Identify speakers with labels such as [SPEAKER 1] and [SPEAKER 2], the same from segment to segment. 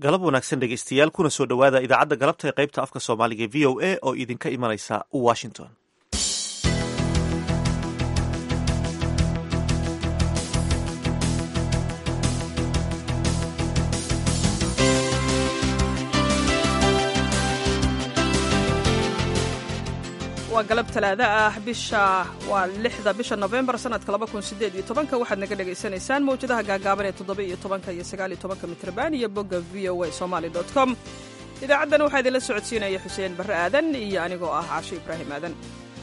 [SPEAKER 1] galab wanaagsan dhegeystayaal kuna soo dhowaada idaacadda galabta ee qaybta afka soomaaliga e v o a oo idinka imanaysa washington
[SPEAKER 2] waa galab talaada ah bisha waa lixda bisha nofembar sanadka laba kun sideed iyo tobanka waxaad naga dhagaysanaysaan mawjadaha gaagaaban ee toddoba iyo tobanka iyo sagaal iyo tobanka mitrban iyo bogga v o a somali dot com idaacaddan waxaa idinla socodsiinaya xuseen barre aadan iyo anigoo ah caasho ibraahim aadan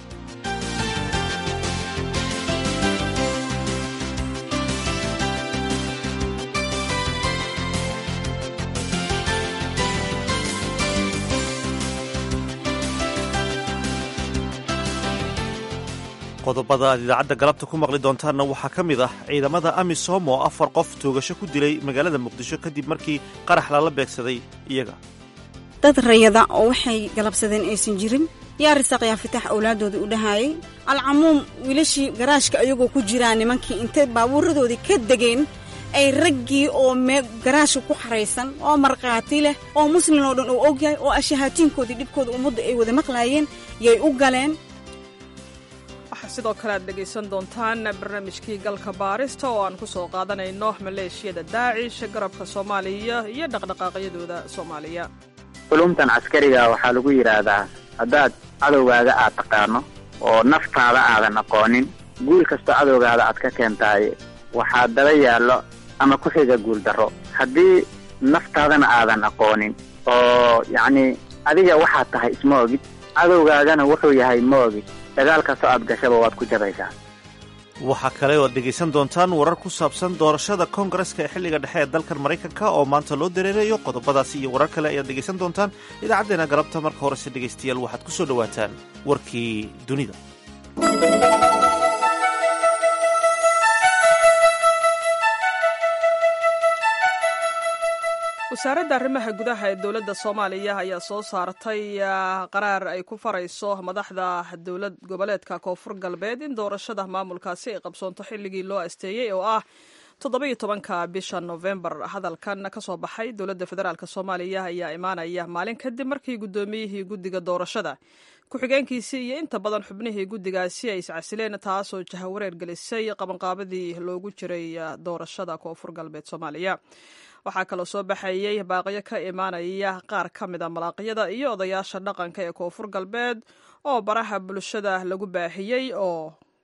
[SPEAKER 1] qodobada aad idaacadda galabta ku maqli doontaanna waxaa ka mid ah ciidamada amisom oo afar qof toogasho ku dilay magaalada muqdisho kadib markii qarax lala beegsaday iyaga
[SPEAKER 3] dad rayada oo waxay galabsadeen aysan jirin yaa risaaq yaa fitax awlaadooda u dhahaayay alcamuum wiilashii garaashka ayagoo ku jiraan nimankii intay baabuuradoodii ka degeen ay raggii oo mee garaashka ku xaraysan oo markhaati leh oo muslin oo dhan uu ogyahay oo ashahaatiinkoodii dhibkooda ummadda ay wada maqlaayeen yay u galeen
[SPEAKER 2] waxaa sidoo kale aad dhegaysan doontaan barnaamijkii galka baarista oo aan ku soo qaadanayno maleeshiyada daacish garabka soomaaliya iyo dhaqdhaqaaqyadooda soomaaliya
[SPEAKER 4] culumtan caskariga waxaa lagu yidhaahdaa haddaad cadowgaaga aad taqaano oo naftaada aadan aqoonin guul kastoo cadowgaada aad ka keentaay waxaa daba yaallo ama ku xiga guul darro haddii naftaadana aadan aqoonin oo yacnii adiga waxaad tahay isma ogid cadowgaagana wuxuu yahay ma ogid dagaal kastoo aad gashaba waad ku jabaysaa
[SPEAKER 1] waxaa kale oo ad dhegaysan doontaan warar ku saabsan doorashada koongareska ee xilliga dhexe ee dalkan maraykanka oo maanta loo dareerayo qodobadaasi iyo warar kale ayaad dhegaysan doontaan idaacaddeena galabta marka horese dhegaystayaal waxaad ku soo dhowaataan warkii dunida
[SPEAKER 2] wasaaradda arrimaha gudaha ee dowladda soomaaliya ayaa soo saartay qaraar ay ku farayso madaxda dowlad goboleedka koonfur galbeed in doorashada maamulkaasi ay qabsoonto xilligii loo asteeyey oo ah toddoba-iyo tobanka bisha nofembar hadalkan ka soo baxay dowladda federaalk soomaaliya ayaa imaanaya maalin kadib markii guddoomiyihii guddiga doorashada ku-xigeenkiisii iyo inta badan xubnihii guddigaasi ay iscasileen taasoo jahawareer gelisay qabanqaabadii loogu jiray doorashada koonfur galbeed soomaaliya waxaa kaloo soo baxayey baaqyo ka imaanaya qaar ka mida malaaqyada iyo odayaasha dhaqanka ee koonfur galbeed oo baraha bulshada lagu baahiyey oo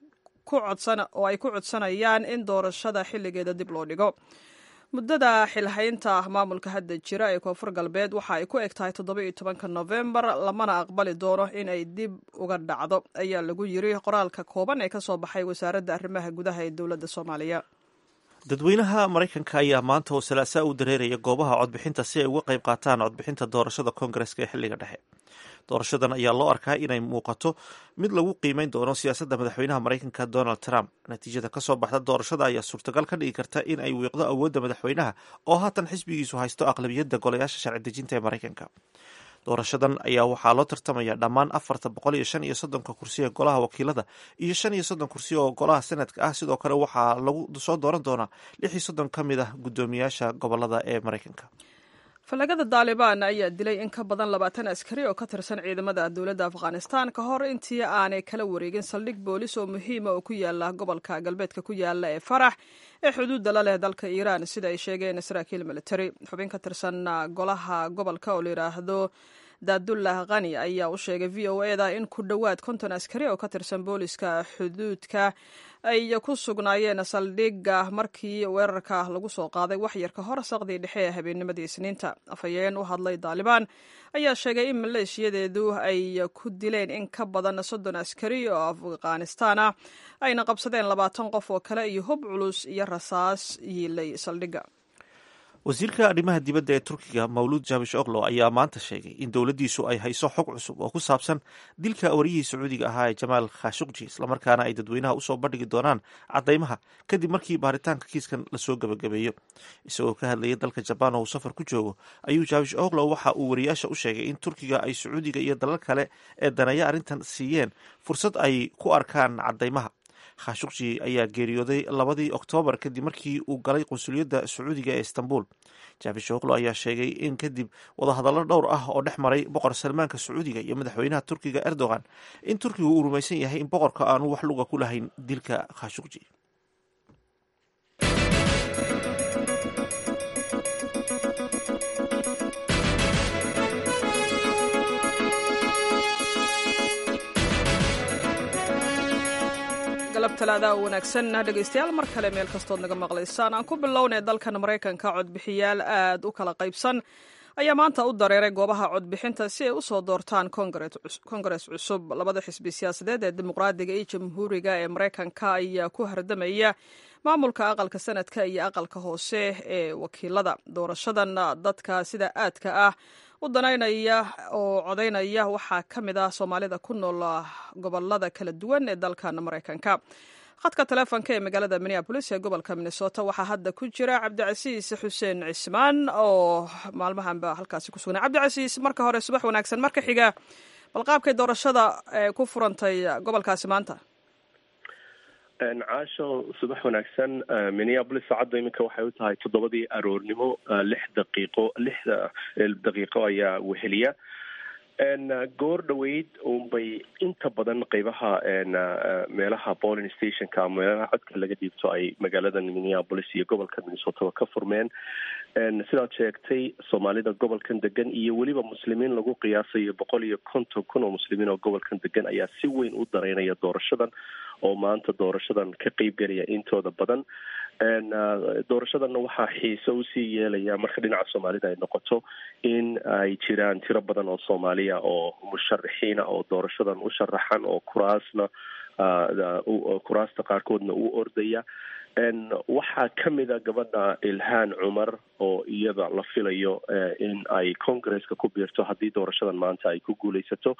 [SPEAKER 2] oo ay ku codsanayaan in doorashada xilligeeda dib loo dhigo muddada xilhaynta maamulka hadda jira ee koonfur galbeed waxa ay ku eg tahay toddoba-iyo tobanka nofembar lamana aqbali doono in ay dib uga dhacdo ayaa lagu yiri qoraalka kooban ee ka soo baxay wasaaradda arrimaha gudaha ee dowladda soomaaliya
[SPEAKER 1] dadweynaha maraykanka ayaa maanta oo salaasaa u dareeraya goobaha codbixinta si ay uga qayb qaataan codbixinta doorashada koongareska ee xilliga dhexe doorashadan ayaa loo arkaa inay muuqato mid lagu qiimeyn doono siyaasadda madaxweynaha maraykanka donald trump natiijada ka soo baxda doorashada ayaa suurtagal ka dhigi karta in ay wiiqdo awoodda madaxweynaha oo haatan xisbigiisu haysto aqlabiyadda golayaasha sharci dejinta ee maraykanka doorashadan ayaa waxaa loo tartamaya dhammaan afarta boqol iyo shan iyo soddonka kursi ee golaha wakiilada iyo shan iyo soddon kursi oo golaha senadka ah sidoo kale waxaa lagu soo dooran doonaa lix iyo soddon ka mid ah guddoomiyaasha gobolada ee maraykanka
[SPEAKER 2] falagada daalibaan ayaa dilay in ka badan labaatan askari oo ka tirsan ciidamada dowladda afghanistan ka hor intii aanay kala wareegin saldhig boolis oo muhiima oo ku yaala gobolka galbeedka ku yaala ee farax ee xuduudda la leh dalka iiraan sida ay sheegeen saraakiil military xubin ka tirsan golaha gobolka oo la yidhaahdo daadullah khani ayaa u sheegay v o eda in ku dhowaad konton askari oo ka tirsan booliska xuduudka ay ku sugnaayeen saldhigga markii weerarka lagu soo qaaday waxyar ka hor saqdii dhexe ee habeennimadii isniinta afhayeen u hadlay daalibaan ayaa sheegay in maleeshiyadeedu ay ku dileen in ka badan soddon askari oo afghanistaan ah ayna qabsadeen labaatan qof oo kale iyo hub culus iyo rasaas yiilay saldhigga
[SPEAKER 1] wasiirka arrimaha dibadda ee turkiga mawluud jaabish oklo ayaa maanta sheegay in dowladdiisu ay hayso xog cusub oo ku saabsan dilka wariyihii sacuudiga ahaa ee jamaal khashukji islamarkaana ay dadweynaha usoo bandhigi doonaan caddaymaha kadib markii baaritaanka kiiskan lasoo gebagabeeyo isagoo ka hadlayay dalka jabaan oo uu safar ku joogo ayuu jaabish oklo waxa uu wariyaasha u sheegay in turkiga ay sacuudiga iyo dalal kale ee daneeya arrintan siiyeen fursad ay ku arkaan caddaymaha khashuqji ayaa geeriyooday labadii oktoobar kadib markii uu galay qunsuliyadda sacuudiga ee istanbul jaafishoglo ayaa sheegay in kadib wadahadallo dhowr ah oo dhex maray boqor salmaanka sacuudiga iyo madaxweynaha turkiga erdogan in turkiga uu rumaysan yahay in boqorka aanu wax luga ku lahayn dilka khashuqji
[SPEAKER 2] galab talaada wanaagsan dhegaystayaal mar kale meel kastood naga maqlaysaan aan ku bilownay dalkan maraykanka codbixiyaal aad u kala qaybsan ayaa maanta u dareeray goobaha codbixinta si ay usoo doortaan kongares cusub labada xisbi siyaasadeed ee dimuqraadiga iyo jamhuuriga ee maraykanka ayaa ku hardamaya maamulka aqalka sanadka iyo aqalka hoose ee wakiilada doorashadan dadka sida aadka ah u danaynaya oo codaynaya waxaa ka mid ah soomaalida ku nool gobolada kala duwan ee dalkan maraykanka khadka taleefonka ee magaalada minneabolis ee gobolka minnesota waxaa hadda ku jira cabdicasiis xuseen cismaan oo maalmahanba halkaasi ku sugnay cabdicasiis marka hore subax wanaagsan marka xiga balqaabkay doorashada ku furantay gobolkaasi maanta
[SPEAKER 5] caasho subax wanaagsan minneabolis saacadda iminka waxay u tahay toddobadii aroornimo lix daqiiqo lixda daqiiqo ayaa weheliya goor dhaweyd unbay inta badan qeybaha meelaha polling stationka ama meelaha codka laga dhiibto ay magaalada minneabolis iyo gobolka minnesota ka furmeen sidaad sheegtay soomaalida gobolkan degan iyo weliba muslimiin lagu qiyaasayo boqol iyo konton kun oo muslimiin oo gobolkan degan ayaa si weyn u dareynaya doorashadan oo maanta doorashadan ka qeybgelaya intooda badan doorashadanna waxaa xiise usii yeelaya marka dhinaca soomaalida ay noqoto in ay jiraan tiro badan oo soomaaliya oo musharaxiina oo doorashadan u sharaxan oo kuraasna kuraasta qaarkoodna u ordaya waxaa kamid a gabadha ilhaan cumar oo iyada la filayo in ay congresska ku biirto haddii doorashadan maanta ay ku guuleysato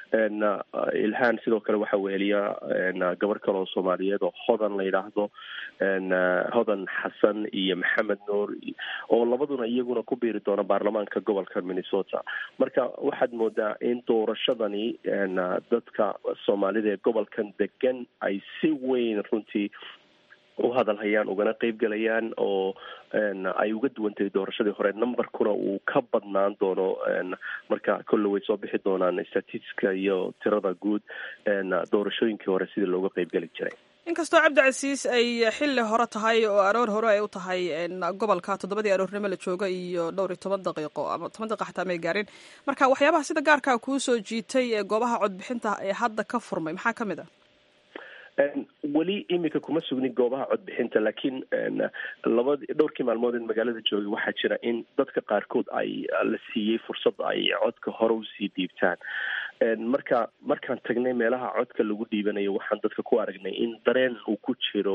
[SPEAKER 5] ilhaan sidoo kale waxaa weheliya gabar kale oo soomaaliyeed oo hodan la yidhaahdo hodan xasan iyo maxamed nuur oo labaduna iyaguna ku biiri doona baarlamaanka gobolka minnesota marka waxaad moodaa in doorashadani dadka soomaalida ee gobolkan degan ay si weyn runtii u hadalhayaan ugana qeybgelayaan oo ay uga duwantahay doorashadii hore numberkuna uu ka badnaan doono marka kolle way soo bixi doonaan statistiska iyo tirada guud doorashooyinkii hore sidii looga qeybgeli jiray
[SPEAKER 2] inkastoo cabdicasiis ay xilli hore tahay oo aroor hore ay u tahay gobolka toddobadii aroornimo la jooga iyo dhowr iyo toban daqiiqo ama toban daqiiqa xataa may gaarin marka waxyaabaha sida gaarkaa kuu soo jiitay ee goobaha codbixinta ee hadda ka furmay maxaa ka mid a
[SPEAKER 5] weli iminka kuma sugnin goobaha codbixinta laakiin labad dhowrkii maalmood in magaalada joogay waxaa jira in dadka qaarkood ay la siiyey fursad ay codka hore usii dhiibtaan marka markaan tagnay meelaha codka lagu dhiibanayo waxaan dadka ku aragnay in dareen uu ku jiro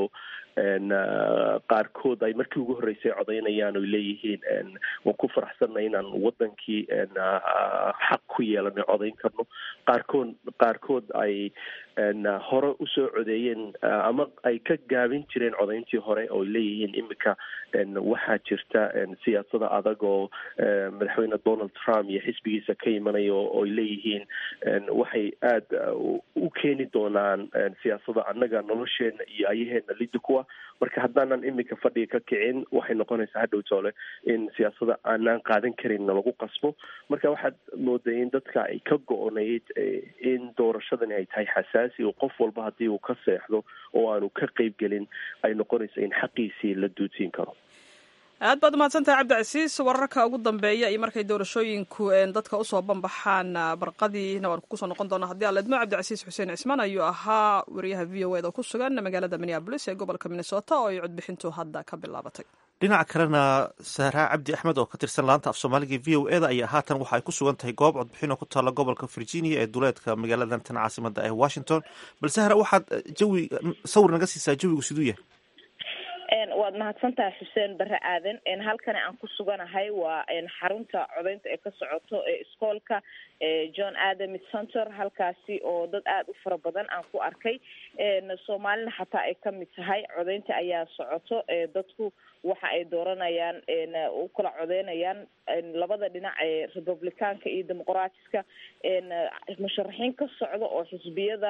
[SPEAKER 5] qaarkood ay markii ugu horreysay codaynayaan oy leeyihiin waan ku faraxsanay inaan wadankii xaq ku yeelanay codayn karno qaarkood qaarkood ay hore usoo codeeyeen ama ay ka gaabin jireen codayntii hore ooy leeyihiin iminka waxaa jirta siyaasada adag oo madaxweyne donald trump iyo xisbigiisa ka imanayo ooy leeyihiin waxay aada u keeni doonaan siyaasada annaga nolosheena iyo ayaheena lidi kuwa marka haddaanan iminka fadhiga ka kicin waxay noqonaysaa hadhow toole in siyaasada aanaan qaadan karinna lagu qasbo marka waxaad mooday in dadka ay ka go-onayd in doorashadani ay tahay xasaasi oo qof walba haddii uu ka seexdo oo aanu ka qeybgelin ay noqonayso in xaqiisii la duudsiin karo
[SPEAKER 2] aad baad umahadsantahay cabdicasiis wararka ugu dambeeya iyo markay doorashooyinku dadka usoo banbaxaan barqadiina waan kusoo noqon doona haddii aledmo cabdicasiis xuseen cismaan ayuu ahaa wariyaha v o ed oo ku sugan magaalada minneabolis ee gobolka minnesota oo ay codbixintu hadda ka bilaabatay
[SPEAKER 1] dhinaca kalena sahraa cabdi axmed oo ka tirsan laanta af soomaaliga v o eda ayaa haatan waxa ay ku sugan tahay goob codbixin oo ku taalla gobolka virginia ee duleedka magaaladan tan caasimada ee washington bal sahra waxaad jawi sawir naga siisaa jawigu siduu yahay
[SPEAKER 6] waad mahadsantahay xuseen bare aadan halkani aan ku suganahay waa xarunta codeynta ee ka socoto ee iskoolka john adams center halkaasi oo dad aada u fara badan aan ku arkay soomaalina xataa ay kamid tahay codeynta ayaa socoto dadku waxa ay dooranayaan u kala codeynayaan labada dhinac ee republicaanka iyo dimuqraatiska musharaxiin ka socda oo xisbiyada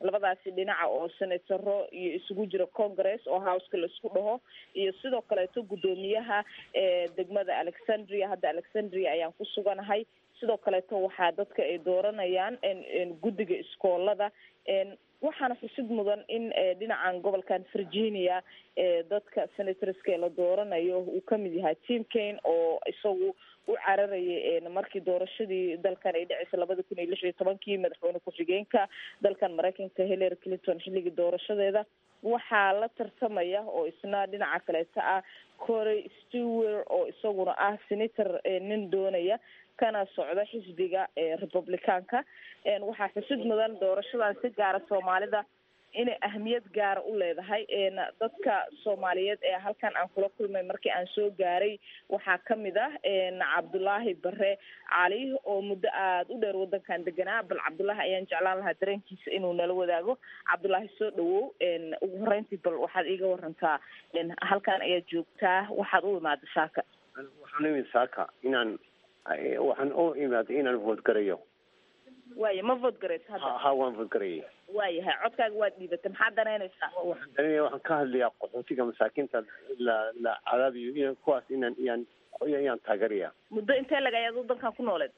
[SPEAKER 6] labadaasi dhinaca oo senataro iyo isugu jira congress oo houseka laisku dhaho iyo sidoo kaleeto guddoomiyaha degmada alexandria hadda alexandria ayaan ku suganahay sidoo kaleeto waxaa dadka ay dooranayaan guddiga iskoolada waxaana xusid mudan in dhinacan gobolkan virginia dadka senatorska la dooranayo uu kamid yahay tim kane oo isagu u cararayay markii doorashadii dalkan ay dhaceysa labada kun iyo lix iyo tobankii madaxweyne ku-xigeenka dalkan mareykanka hillary clinton xilligii doorashadeeda waxaa la tartamaya oo isna dhinaca kaleeta ah corey stewart oo isaguna ah senator nin doonaya kana socda xisbiga republicaanka waxaa xusid mudan doorashadan si gaara soomaalida inay ahmiyad gaara u leedahay dadka soomaaliyeed ee halkan aan kula kulmay markii aan soo gaaray waxaa kamid ah cabdulaahi bare cali oo muddo aada u dheer wadankan deganaa bal cabdulaahi ayaan jeclaan lahaa dareenkiisa inuu nala wadaago cabdulaahi soo dhawow ugu horeyntii bal waxaad iiga warantaa halkan ayaad joogtaa waxaad u imaada saaka
[SPEAKER 7] waxaan u imid saaka inaan waxaan u imaaday inaan voodgarayo
[SPEAKER 6] waaya ma voodgaraysa hadda
[SPEAKER 7] ha waan voodgarayay
[SPEAKER 6] waayahay codkaaga waad dhiibatay maxaad danaynaysaa
[SPEAKER 7] waxaan dareemaya waxaan ka hadlayaa qaxootiga masaakiinta la la cadaabiyo in kuwaas inaan iyaan iyaan taageeraya
[SPEAKER 6] muddo intee lag ayaad wadankan ku nooleed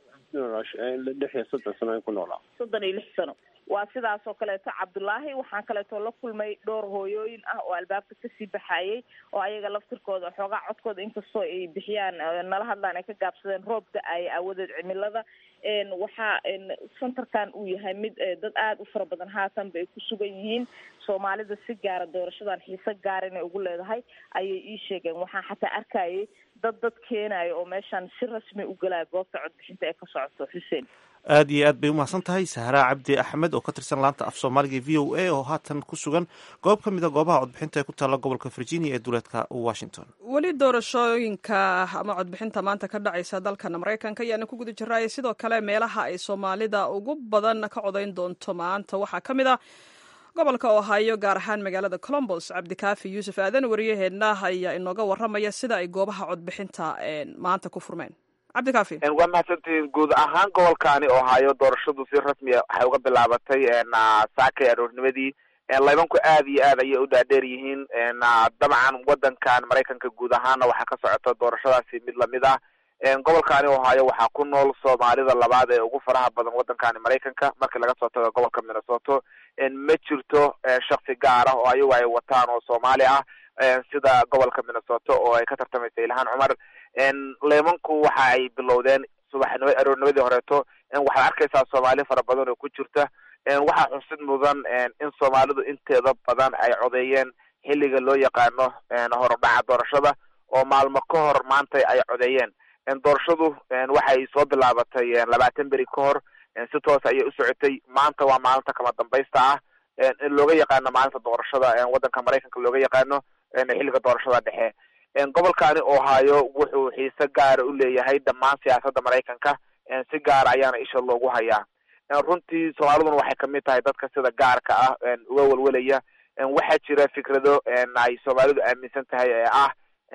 [SPEAKER 7] lix iyo soddon sano ku noolaa
[SPEAKER 6] soddon iyo lix sano waa sidaas oo kaleeto cabdulaahi waxaan kaleeto la kulmay dhowr hooyooyin ah oo albaabka kasii baxayay oo ayaga laftirkooda xoogaa codkooda inkastoo ay bixiyaan nala hadlaan ay ka gaabsadeen roob da-ay aawadeed cimilada waxaa centerkan uu yahay mid dad aada u fara badan haatanba ay ku sugan yihiin soomaalida si gaara doorashadan xiise gaar inay ugu leedahay ayay ii sheegeen waxaan xataa arkayay dad dad keenayo oo meeshaan si rasmi u galaya goobta codbixinta ee ka socoto xuseen
[SPEAKER 1] aad iyo aad bay umahadsan tahay sahraa cabdi axmed oo ka tirsan laanta af soomaaliga v o a oo haatan ku sugan goob ka mid a goobaha codbixinta ee ku taalla gobolka virginia ee duleedka washington
[SPEAKER 2] weli doorashooyinka ama codbixinta maanta ka dhacaysa dalkan maraykanka ayaana ku guda jiraaye sidoo kale meelaha ay soomaalida ugu badan ka codayn doonto maanta waxaa ka mid ah gobolka ohio gaar ahaan magaalada colombos cabdikaafi yuusuf aadan wariyaheenna ayaa inooga waramaya sida ay goobaha codbixinta maanta ku furmeen cabdikaafi
[SPEAKER 8] waa mahadsantihiin guud ahaan gobolkaani ohio doorashadu si rasmiya waxay uga bilaabatay saakay aroornimadii laybanku aad iyo aad ayay u dhaadheer yihiin dabcan wadankan maraykanka guud ahaana waxaa ka socota doorashadaasi mid lamid ah gobolkaani ohio waxaa ku nool soomaalida labaad ee ugu faraha badan wadankani maraykanka markii laga soo tago gobolka minnesoto ma jirto shaksi gaar ah oo ayagu ay wataan oo soomaali ah sida gobolka minnesoto oo ay ka tartamaysa ilhaan cumar leemanku waxa ay bilowdeen subaxnimo aroornimadii horeeto waxaad arkaysaa soomaali fara badan oo ku jirta waxaa xusid mudan in soomaalidu inteeda badan ay codeeyeen xilliga loo yaqaano horudhaca doorashada oo maalmo ka hor maanta ay codeeyeen doorashadu waxay soo bilaabatay labaatan beri ka hor si toos ayay u socotay maanta waa maalinta kama dambaysta ah looga yaqaano maalinta doorashada wadanka maraykanka looga yaqaano xilliga doorashada dhexe gobolkani ohio wuxuu xiise gaara u leeyahay dhammaan siyaasadda maraykanka si gaara ayaana isha loogu hayaa runtii soomaaliduna waxay kamid tahay dadka sida gaarka ah uga welwelaya waxaa jira fikrado ay soomaalidu aaminsan tahay ee ah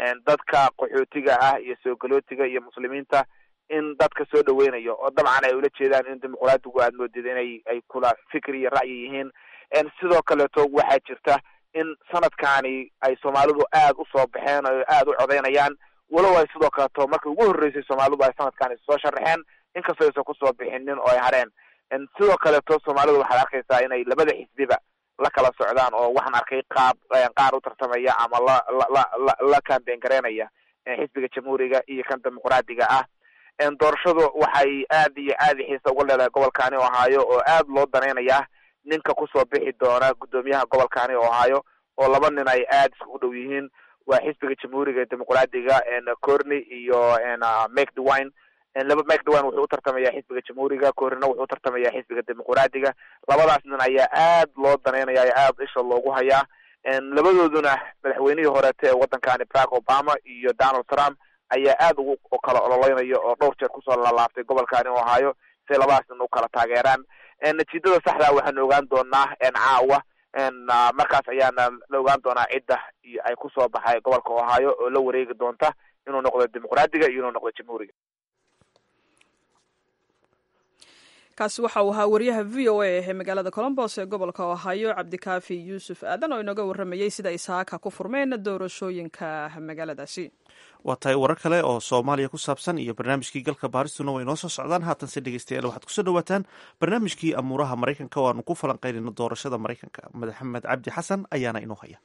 [SPEAKER 8] dadka qaxootiga ah iyo soogolootiga iyo muslimiinta in dadka soo dhaweynayo oo dabcan ay ula jeedaan in dimuqraadigu aad moodid inay ay kula fikir iyo ra'yi yihiin sidoo kaleeto waxaa jirta in sanadkani ay soomaalidu aad usoo baxeen oo aad u codeynayaan walow ay sidoo kaleto markii ugu horreysay soomaalidu ay sanadkani soo sharaxeen inkastoo aysan kusoo bixinin oo ay hareen sidoo kaleeto soomaalidu waxaad arkaysaa inay labada xisbiba la kala socdaan oo waxaan arkay qaab qaar u tartamaya ama la la la la cambain gareynaya xisbiga jamhuuriga iyo kan dimuqraadiga ah doorashadu waxay aad iyo aad xiisa uga leedahay gobolkani ohio oo aad loo danaynaya ninka kusoo bixi doona guddoomiyaha gobolkani ohio oo laba nin ay aad iskugu dhow yihiin waa xisbiga jamhuuriga dimuqraadiga corny iyo make dewine laba make dewine wuxuu u tartamaya xisbiga jamhuuriga cornyna wuxuu u tartamaya xisbiga dimuqraadiga labadaas nin ayaa aad loo danaynaya ee aad isha loogu hayaa labadooduna madaxweynihii horeete ee wadankani barack obama iyo donald trump ayaa aad ugu kala ololeynaya oo dhowr jeer kusoo lalaabtay gobolkani ohio si ay labadaas nin u kala taageeraan natiijada saxda waxaanu ogaan doonaa caawa markaas ayaana la ogaan doonaa cidda ay kusoo baxay gobolka ohio oo la wareegi doonta inuu noqdo dimuqraadiga iyo inuu noqdo jamhuuriga
[SPEAKER 2] kaasi waxa uu ahaa wariyaha v o a ee magaalada colombos ee gobolka ohio cabdikaafi yuusuf aadan oo inooga waramayey sida ay saaka ku furmeen doorashooyinka magaaladaasi
[SPEAKER 1] waa tahay warar kale oo soomaaliya ku saabsan iyo barnaamijkii galka baaristuna way noo soo socdaan haatanse dhegeystayaal waxaad kusoo dhawaataan barnaamijkii amuuraha maraykanka oo aanu ku falanqaynayno doorashada maraykanka maxamed cabdi xasan ayaana inoo haya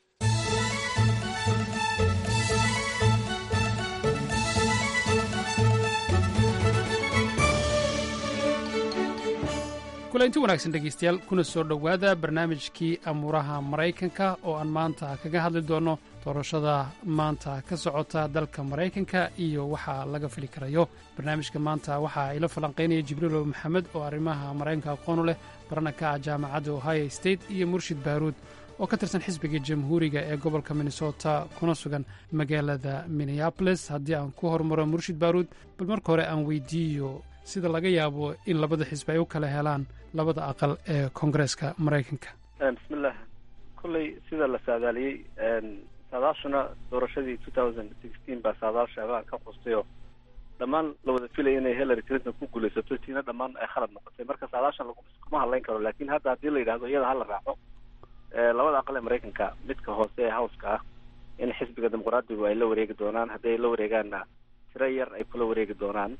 [SPEAKER 9] kulanti wanaagsan dhegaystayaal kuna soo dhowaada barnaamijkii amuuraha maraykanka oo aan maanta kaga hadli doonno doorashada maanta ka socota dalka maraykanka iyo waxa laga fili karayo barnaamijka maanta waxaa ila falanqaynaya jibriilo maxamed oo arrimaha maraykanka aqoonu leh barana ka ah jaamacadda ohio state iyo murshid baaruud oo ka tirsan xisbiga jamhuuriga ee gobolka minnesota kuna sugan magaalada minneabolis haddii aan ku hormaro murshid baaruud bal marka hore aan weydiiyo sida laga yaabo in labada xisbi ay u kala helaan labada aqal ee koongareeska maraykanka
[SPEAKER 10] bismillah kolley sida la saadaaliyey saadaashuna doorashadii two thousand sixteen baa saadaasha abaan ka qustayoo dhammaan la wada filaya inay hillary clinton ku guulaysato tiina dhammaan ay khalad noqotay marka saadaashan laguma hadlayn karo lakin hadda haddii la yidhahdo iyada hala raaco labada aqal ee maraykanka midka hoose ee howska ah in xisbiga dimuqraadigu ay la wareegi doonaan haddii ay la wareegaanna tiro yar ay kula wareegi doonaan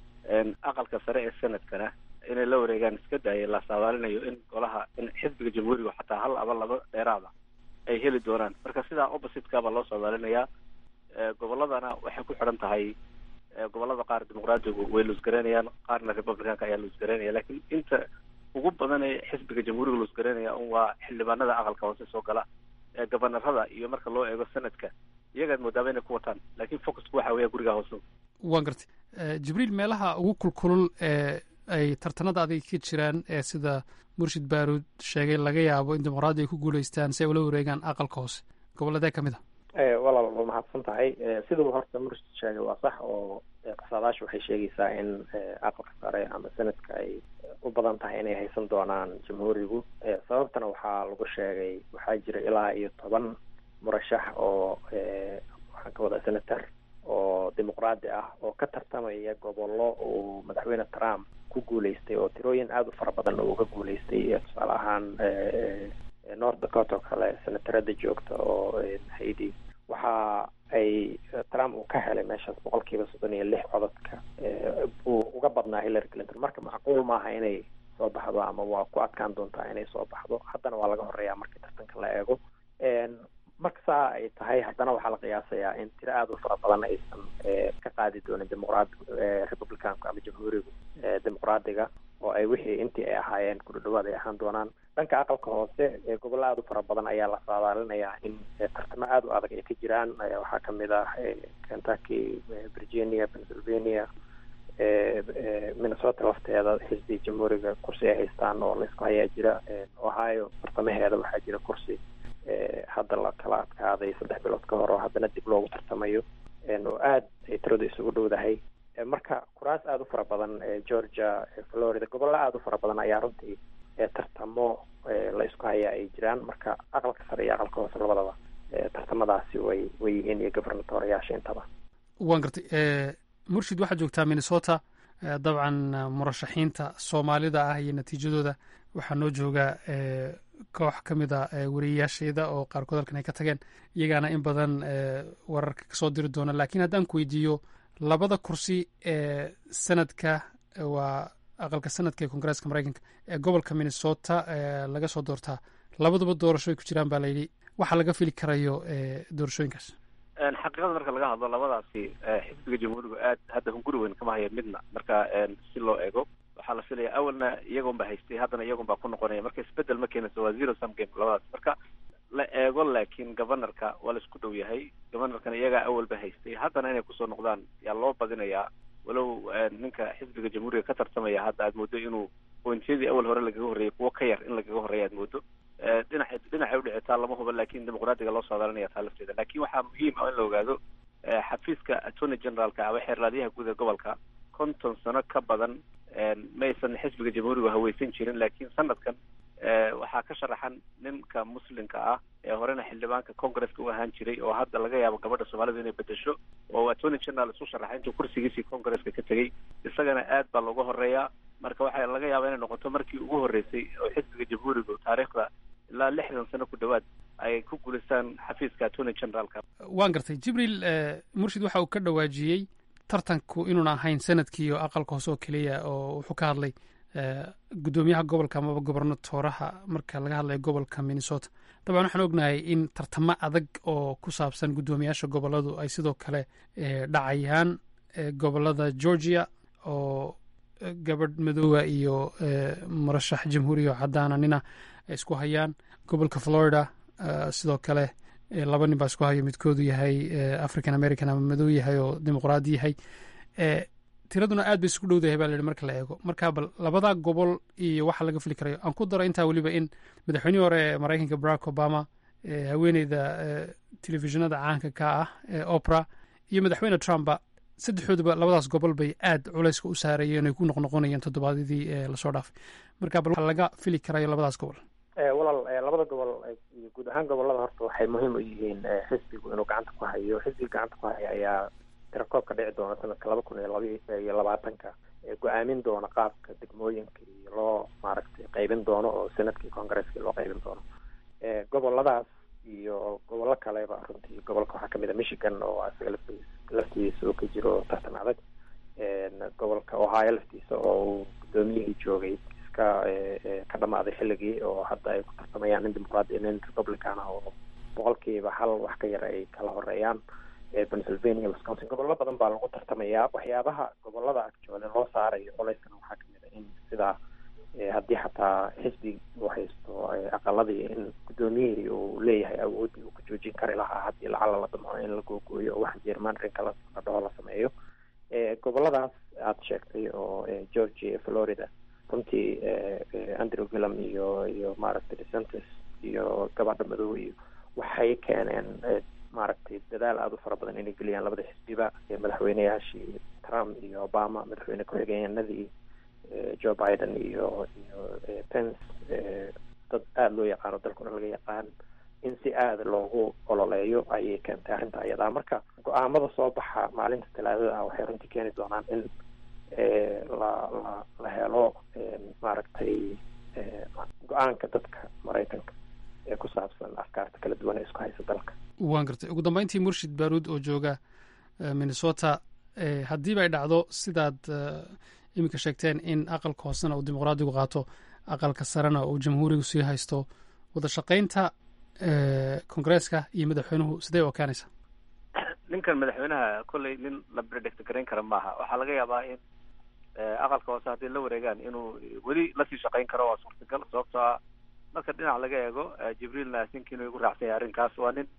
[SPEAKER 10] aqalka sare ee sanadkana inay la wareegaan iska daaya la saadaalinayo in golaha in xisbiga jamhuuriga xataa hal aba laba dheeraada ay heli doonaan marka sidaa oppositeka baa loo saadaalinayaa gobolladana waxay ku xidhan tahay gobollada qaar dimuqraadigu way luusgaraynayaan qaarna republicanka ayaa luusgaraynaya lakin inta ugu badan ee xisbiga jamhuuriga luusgaraynaya un waa xildhibaanada aqalka hoose soo gala ee gabanarada iyo marka loo eego sanadka iyagaad moodaaba inay ku wataan lakin focusku waxa weeya guriga hoose
[SPEAKER 9] waan gartay jibriil meelaha ugu kulkulul ee ay tartanada adag ka jiraan ee sida murshid baaruud sheegay laga yaabo in dimuqraadi ay ku guulaystaan si ay ula wareegaan aqalka hoose gobolladee ka mid
[SPEAKER 11] a walaal waa mahadsan tahay siduu horta murshid sheegay waa sax oo qasaadaasha waxay sheegaysaa in aqalka sare ama sanadka ay u badan tahay inay haysan doonaan jamhuurigu sababtana waxaa lagu sheegay waxaa jira ilaa iyo toban murashax oo waxaan ka wadaa senator oo dimuqraadi ah oo ka tartamaya gobollo uu madaxweyne trump ku guulaystay oo tirooyin aada u fara badan oo uga guulaystay tusaale ahaan north dakota oo kale senatarada joogta oo haidi waxa ay trump uu ka helay meeshaas boqol kiiba soddon iyo lix cododka uu uga badnaa hillary clinton marka macquul maaha inay soo baxdo ama waa ku adkaan doontaa inay soo baxdo haddana waa laga horeeyaa markii tartanka la eego marka saa ay tahay haddana waxaa la qiyaasayaa in tiro aada u fara badan aysan ka qaadi doonin dimuqraad republicanku ama jamhuurigu dimuqraadiga oo ay wixii intii ay ahaayeen ku dhadhawaad ay ahaan doonaan dhanka aqalka hoose gobollo aada u fara badan ayaa la saadaalinayaa in tartamo aada u adag ay ka jiraan waxaa kamid ah kentucky virginia pennsylvania minnesota lafteeda xisbi jamhuuriga kursi ay haystaan oo laisku hayaa jira ohio tartamaheeda waxaa jira kursi hadda la kala adkaaday saddex bilood ka hor oo haddana dib loogu tartamayo oo aada ay tiradu isugu dhowdahay marka kuraas aada u fara badan georgia florida gobollo aada u fara badan ayaa runtii tartamo la isku hayaa ay jiraan marka aqalka sare iyo aqalka hoose labadaba tartamadaasi way way yihiin iyo governatoriyaasha intaba
[SPEAKER 9] waan gartay murshid waxaad joogtaa minnesota dabcan murashaxiinta soomaalida ah iyo natiijadooda waxaa noo jooga koox ka mid a wariyayaashayda oo qaarkood halkan ay ka tageen iyagaana in badan wararka kasoo diri doona lakiin haddaan ku weydiiyo labada kursi ee sanadka waa aqalka sanadka ee koongareeska maraykanka ee gobolka minnesota laga soo doortaa labaduba doorasho ay ku jiraan baa layidhi waxa laga fili karayo doorashooyinkaas
[SPEAKER 10] xaqiiqada marka laga hadlo labadaasi xisbiga jamhuuriga aad hadda hunguri weyn kama haya midna marka si loo eego waxaa la filaya awalna iyagoon ba haystay haddana iyagoon baa ku noqonaya marka isbedel ma keenayso waa zero sum game labadaas marka la eego laakiin governorka waa la isku dhow yahay governorkana iyagaa awalba haystay haddana inay kusoo noqdaan yaa loo badinayaa walow ninka xisbiga jamhuuriga ka tartamaya hadda aad moodo inuu pointiyadii awal hore lagaga horreeyay kuwo ka yar in lagaga horreeya aad moodo dhinaca dhinacay udhicitaa lama huba lakin dimuqraadiga loo saadaalinaya taa lafteeda lakin waxaa muhiim ah in la ogaado xafiiska attorney generalka ama xeerlaadyaha guud ee gobolka konton sano ka badan maysan xisbiga jamhuuriga haweysan jirin lakin sanadkan waxaa ka sharaxan ninka muslimka ah ee horena xildhibaanka congresska u ahaan jiray oo hadda laga yaabo gabadha soomaalida inay bedesho oo attorney general isu sharaxay intuu kursigiisii congresska ka tegey isagana aad baa looga horeeyaa marka waxaa laga yaabaa inay noqoto markii ugu horreysay oo xisbiga jamhuuriga taariikhda ilaa lixdan sano ku dhowaad ay ku guulaystaan xafiiska attorney generalka
[SPEAKER 9] waan gartay jibriil murshid waxa uu ka dhawaajiyey tartanku inuuna ahayn sanadkii oo aqalka hoose oo keliya oo wuxuu ka hadlay guddoomiyaha gobolka amaba gobernatooraha marka laga hadlayo gobolka minnesota dabcan waxaan ognahay in tartamo adag oo ku saabsan guddoomiyaasha goboladu ay sidoo kale dhacayaan gobolada georgia oo gabadh madoowa iyo murashax jamhuuriya oo caddaana nina ay isku hayaan gobolka florida sidoo kale laba nin baa isku hayo midkoodu yahay african american ama madow yahay oo dimuqraadi yahay tiraduna aad bay isku dhowdahay baa layihi marka la eego marka bal labada gobol iyo waxa laga fili karayo aan ku daro intaa weliba in madaxweynihii hore ee maraykanka barack obama haweeneyda telefishinada caanka ka ah ee opera iyo madaxweyne trumpa saddexdooduba labadaas gobol bay aad culayska u saarayeen ay ku noqnoqonayeen toddobaadyadii lasoo dhaafay marka bal laga fili karayo labadaas gobol
[SPEAKER 11] walaal labada gobol iyo guud ahaan gobolada horta waxay muhiim u yihiin xisbigu inuu gacanta ku hayo xisbiga gacanta ku haya ayaa tirakoobka dhici doona sanadka laba kun iyo laba iyo labaatanka go-aamin doona qaabka degmooyinka iyo loo maaragtay qaybin doono oo senadkii congresskii loo qaybin doono goboladaas iyo gobollo kaleba runtii gobolka waxaa kamid a michigan oo isaga laftiis laftiisa oo ka jiro tartan adag gobolka ohio laftiisa oo uu guddoomiyihii joogay iska ka dhamaaday xilligii oo hadda ay ku tartamayaan nin dimuqraadi nin republican ah oo boqolkiiba hal wax ka yar ay kala horeeyaan pennsylvania wisconsin gobollo badan baa lagu tartamayaa waxyaabaha gobolada agjoole loo saarayo colayskan waxaa kamid a in sidaa haddii xataa xisbi uu haysto aqaladii in guddoomiyihii uu leeyahay awooddii uu ka joojin kari lahaa haddii lacala la damco in la googooyo oo wax jermanrinka la dhaho la sameeyo goboladaas aada sheegtay oo georgia florida runtii andrew gillam iyo iyo maaragtay decentis iyo gabadha madow iyo waxay keeneen maaragtay dadaal aada u fara badan inay geliyaan labada xisbiba madaxweyneyaashii trump iyo obama madaxweyne ku-xigeenadii joe biden iyo iyo pence dad aada loo yaqaano dalkuna laga yaqaan in si aada loogu ololeeyo ayay keentay arrinta ayadaa marka go-aamada soo baxa maalinta talaadada ah waxay runtii keeni doonaan in la la la helo maaragtay go-aanka dadka maraykanka ee ku saabsan afkaarta kala duwan ee isku haysa dalka
[SPEAKER 9] waan gartay ugu dambeyntii murshid baaruud oo jooga minnesota haddiiba ay dhacdo sidaad iminka sheegteen in aqalka hoosena uu dimuqraadigu qaato aqalka sarena uu jamhuurigu sii haysto wada shaqaynta congresska iyo madaxweynuhu sidee u ekaanaysa
[SPEAKER 10] ninkan madaxweynaha kolley nin la predect garayn kara maaha waxaa laga yaabaa in aqalka hoose hadday la wareegaan inuu weli lasii shaqayn karo waa suurtagal sababtoo ah marka dhinac laga eego jibriilna asinki inuu igu raacsan yahay arrinkaas waa nin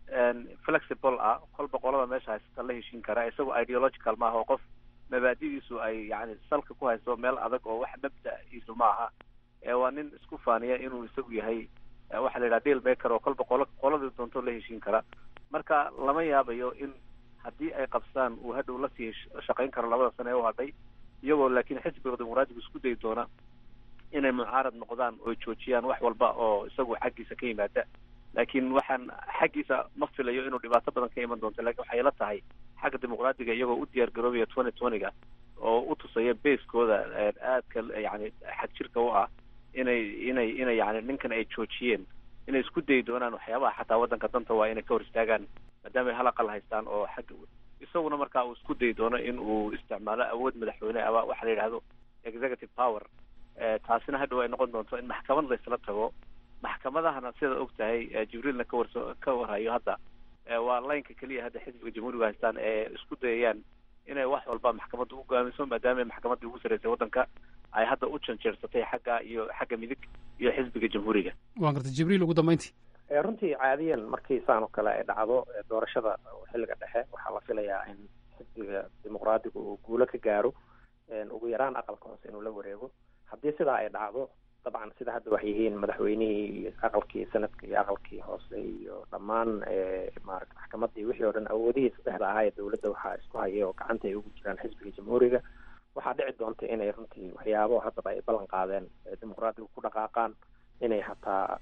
[SPEAKER 10] flexible ah kolba qolada meesha haysata la heshiin kara isagoo ideological maaha oo qof mabaadidiisu ay yani salka ku hayso meel adag oo wax mabda-iisu ma aha waa nin isku faaniya inuu isagu yahay waxaa la yidhaha deal maker oo kolba qolo qoladii doonto la heshiin kara marka lama yaabayo in haddii ay qabstaan uu hadhow lasii shaqayn karo labada sane ee u hadhay iyagoo laakiin xisbiga dimuqraadigu isku dayi doona inay mucaarad noqdaan oo joojiyaan wax walba oo isagu xaggiisa ka yimaada laakiin waxaan xaggiisa ma filayo inuu dhibaato badan ka iman doonto lakin waxay la tahay xagga dimuqraadiga iyagoo u diyaar garoobaya twenty twentyga oo u tusaya basekooda aadka yani xag jirka u ah inay inay inay yani ninkan ay joojiyeen inay isku dayi doonaan waxyaabaha xataa waddanka danta waa inay ka hor istaagaan maadaama ay hal aqal haystaan oo xagga isaguna markaa uu isku dayi doono in uu isticmaalo awood madaxweyne ama waxa la yidhahdo executive power taasina hadhow ay noqon doonto in maxkamad laysla tago maxkamadahana sidaad og tahay jibriilna ka warso ka warhayo hadda waa laynka keliya hadda xisbiga jamhuuriga haystaan ee isku dayayaan inay wax walba maxkamadda u go-aamiso maadaama maxkamaddii ugu sarreysay waddanka ay hadda u janjeersatay xagga iyo xagga midig iyo xisbiga jamhuuriga
[SPEAKER 9] waan gartay jibriil ugu dambeyntii
[SPEAKER 11] runtii caadiyan markii saan oo kale ay dhacdo doorashada xilliga dhexe waxaa la filayaa in xisbiga dimuqraadiga uu guulo ka gaaro ugu yaraan aqalka hoose inuu la wareego haddii sidaa ay dhacdo dabcan sida hadda wax yihiin madaxweynihii iyo aqalkii sanadka iyo aqalkii hoose iyo dhammaan maarata maxkamadii wixii oo dhan awoodihii saddexda ahaa ee dowladda waxaa isku hayay oo gacanta ay ugu jiraan xisbiga jamhuuriga waxaa dhici doonta inay runtii waxyaabo haddaba ay ballan qaadeen dimuqraadiga ku dhaqaaqaan inay hataa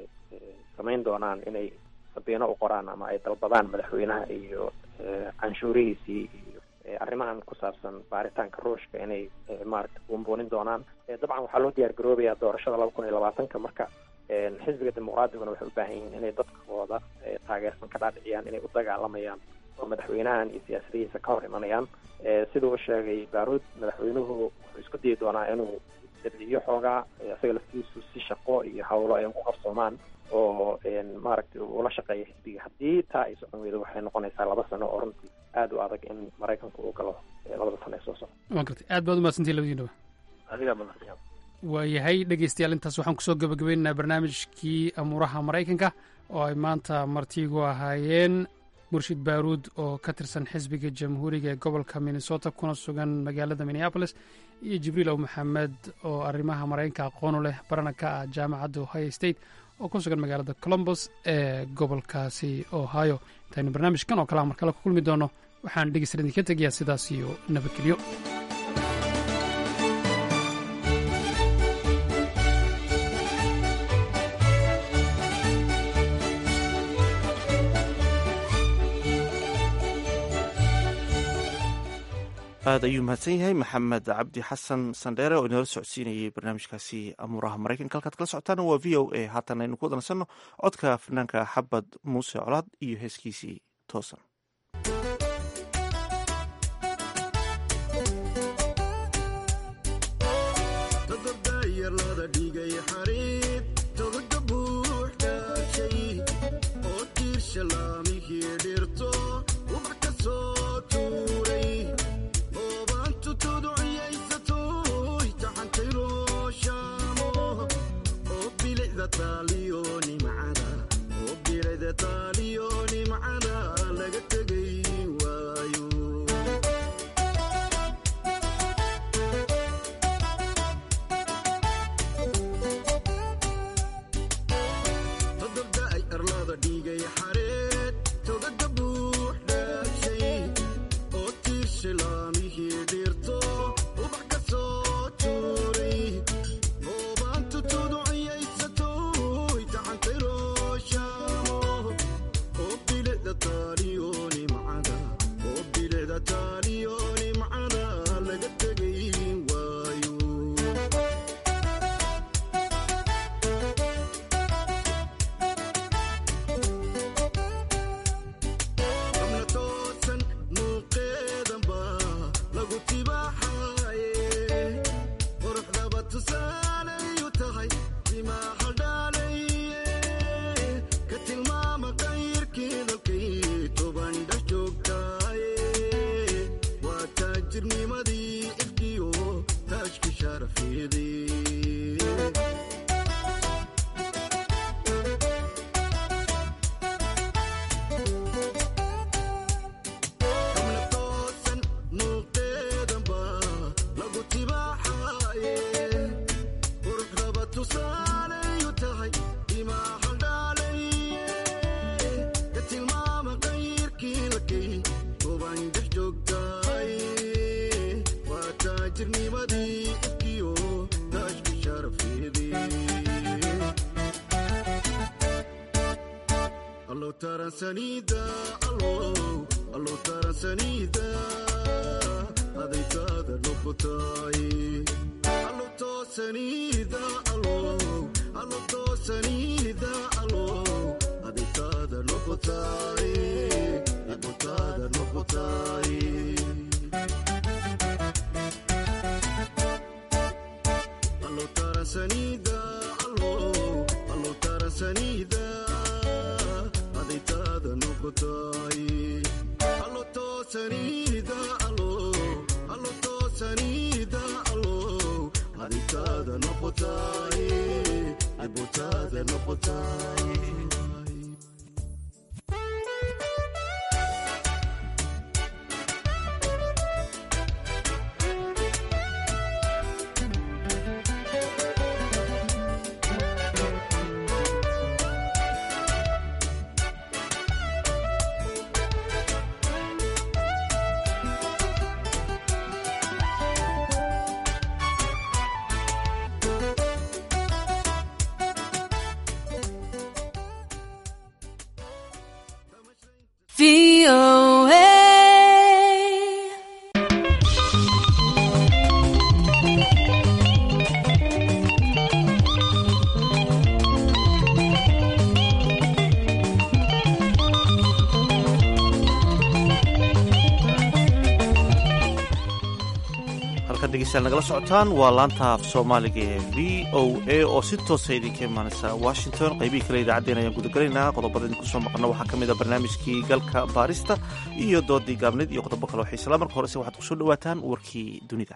[SPEAKER 11] samayn doonaan inay sabiino u qoraan ama ay dalbadaan madaxweynaha iyo canshuurihiisii iyo arrimahan ku saabsan baaritaanka ruushka inay maaragta buunbuunin doonaan dabcan waxaa loo diyaar garoobayaa doorashada laba kun iyo labaatanka marka xisbiga dimuqraadiguna waxay u baahan yihiin inay dadkooda taageersan ka dhaadhiciyaan inay u dagaalamayaan oo madaxweynahan iyo siyaasadihiisa ka hor imanayaan siduu u sheegay baaruud madaxweynuhu wuxuu isku dayi doonaa inuu dabciyo xoogaa isaga laftiisu si shaqo iyo hawlo ay ku qabsoomaan oo maaragtay ula shaqeeya xisbiga haddii taa ay socon weydo waxay noqonaysaa laba sano oo runtii aada u adag in maraykanku uu galo labada sano ee soo socda
[SPEAKER 9] waa gartay aad baad umahadsantihin labadiinaba
[SPEAKER 10] adigaa badan
[SPEAKER 9] waayahay dhegeystayaal intaas waxaan kusoo gabagabaynaynaa barnaamijkii amuuraha maraykanka oo ay maanta martigu ahaayeen murshid baaruud oo ka tirsan xisbiga jamhuuriga ee gobolka minnesota kuna sugan magaalada minneapolis iyo jibriil ow maxamed oo arrimaha maraykanka aqoonu leh barana ka ah jaamacadda ohio state oo ku sugan magaalada colombos ee gobolkaasi ohio intaynu barnaamijkan oo kalea mar kale ku kulmi doono waxaan dhegeystayaal idinka tegayaa sidaas iyo nabadgelyo
[SPEAKER 1] aad ayuu mahadsan yahay maxamed cabdi xasan sandheere oo inoola socodsiinayay barnaamijkaasi amuuraha maraykanka halkaad kala socotaana waa v o a haatan aynu ku wadansanno codka fanaanka xabad muuse colaad iyo heeskiisii toosan halkaad dhegeystayaal nagala socotaan waa laanta af soomaaliga ee v o a oo si toosa idinka imaanaysa washington qaybihii kale idaacaddeen ayaan gudagelaynaa qodobada idinku soo maqlna waxaa ka mid a barnaamijkii galka baarista iyo doodii gaabneed iyo qodobo kale oo xiisala marka horese waxaad kusoo dhawaataan warkii dunida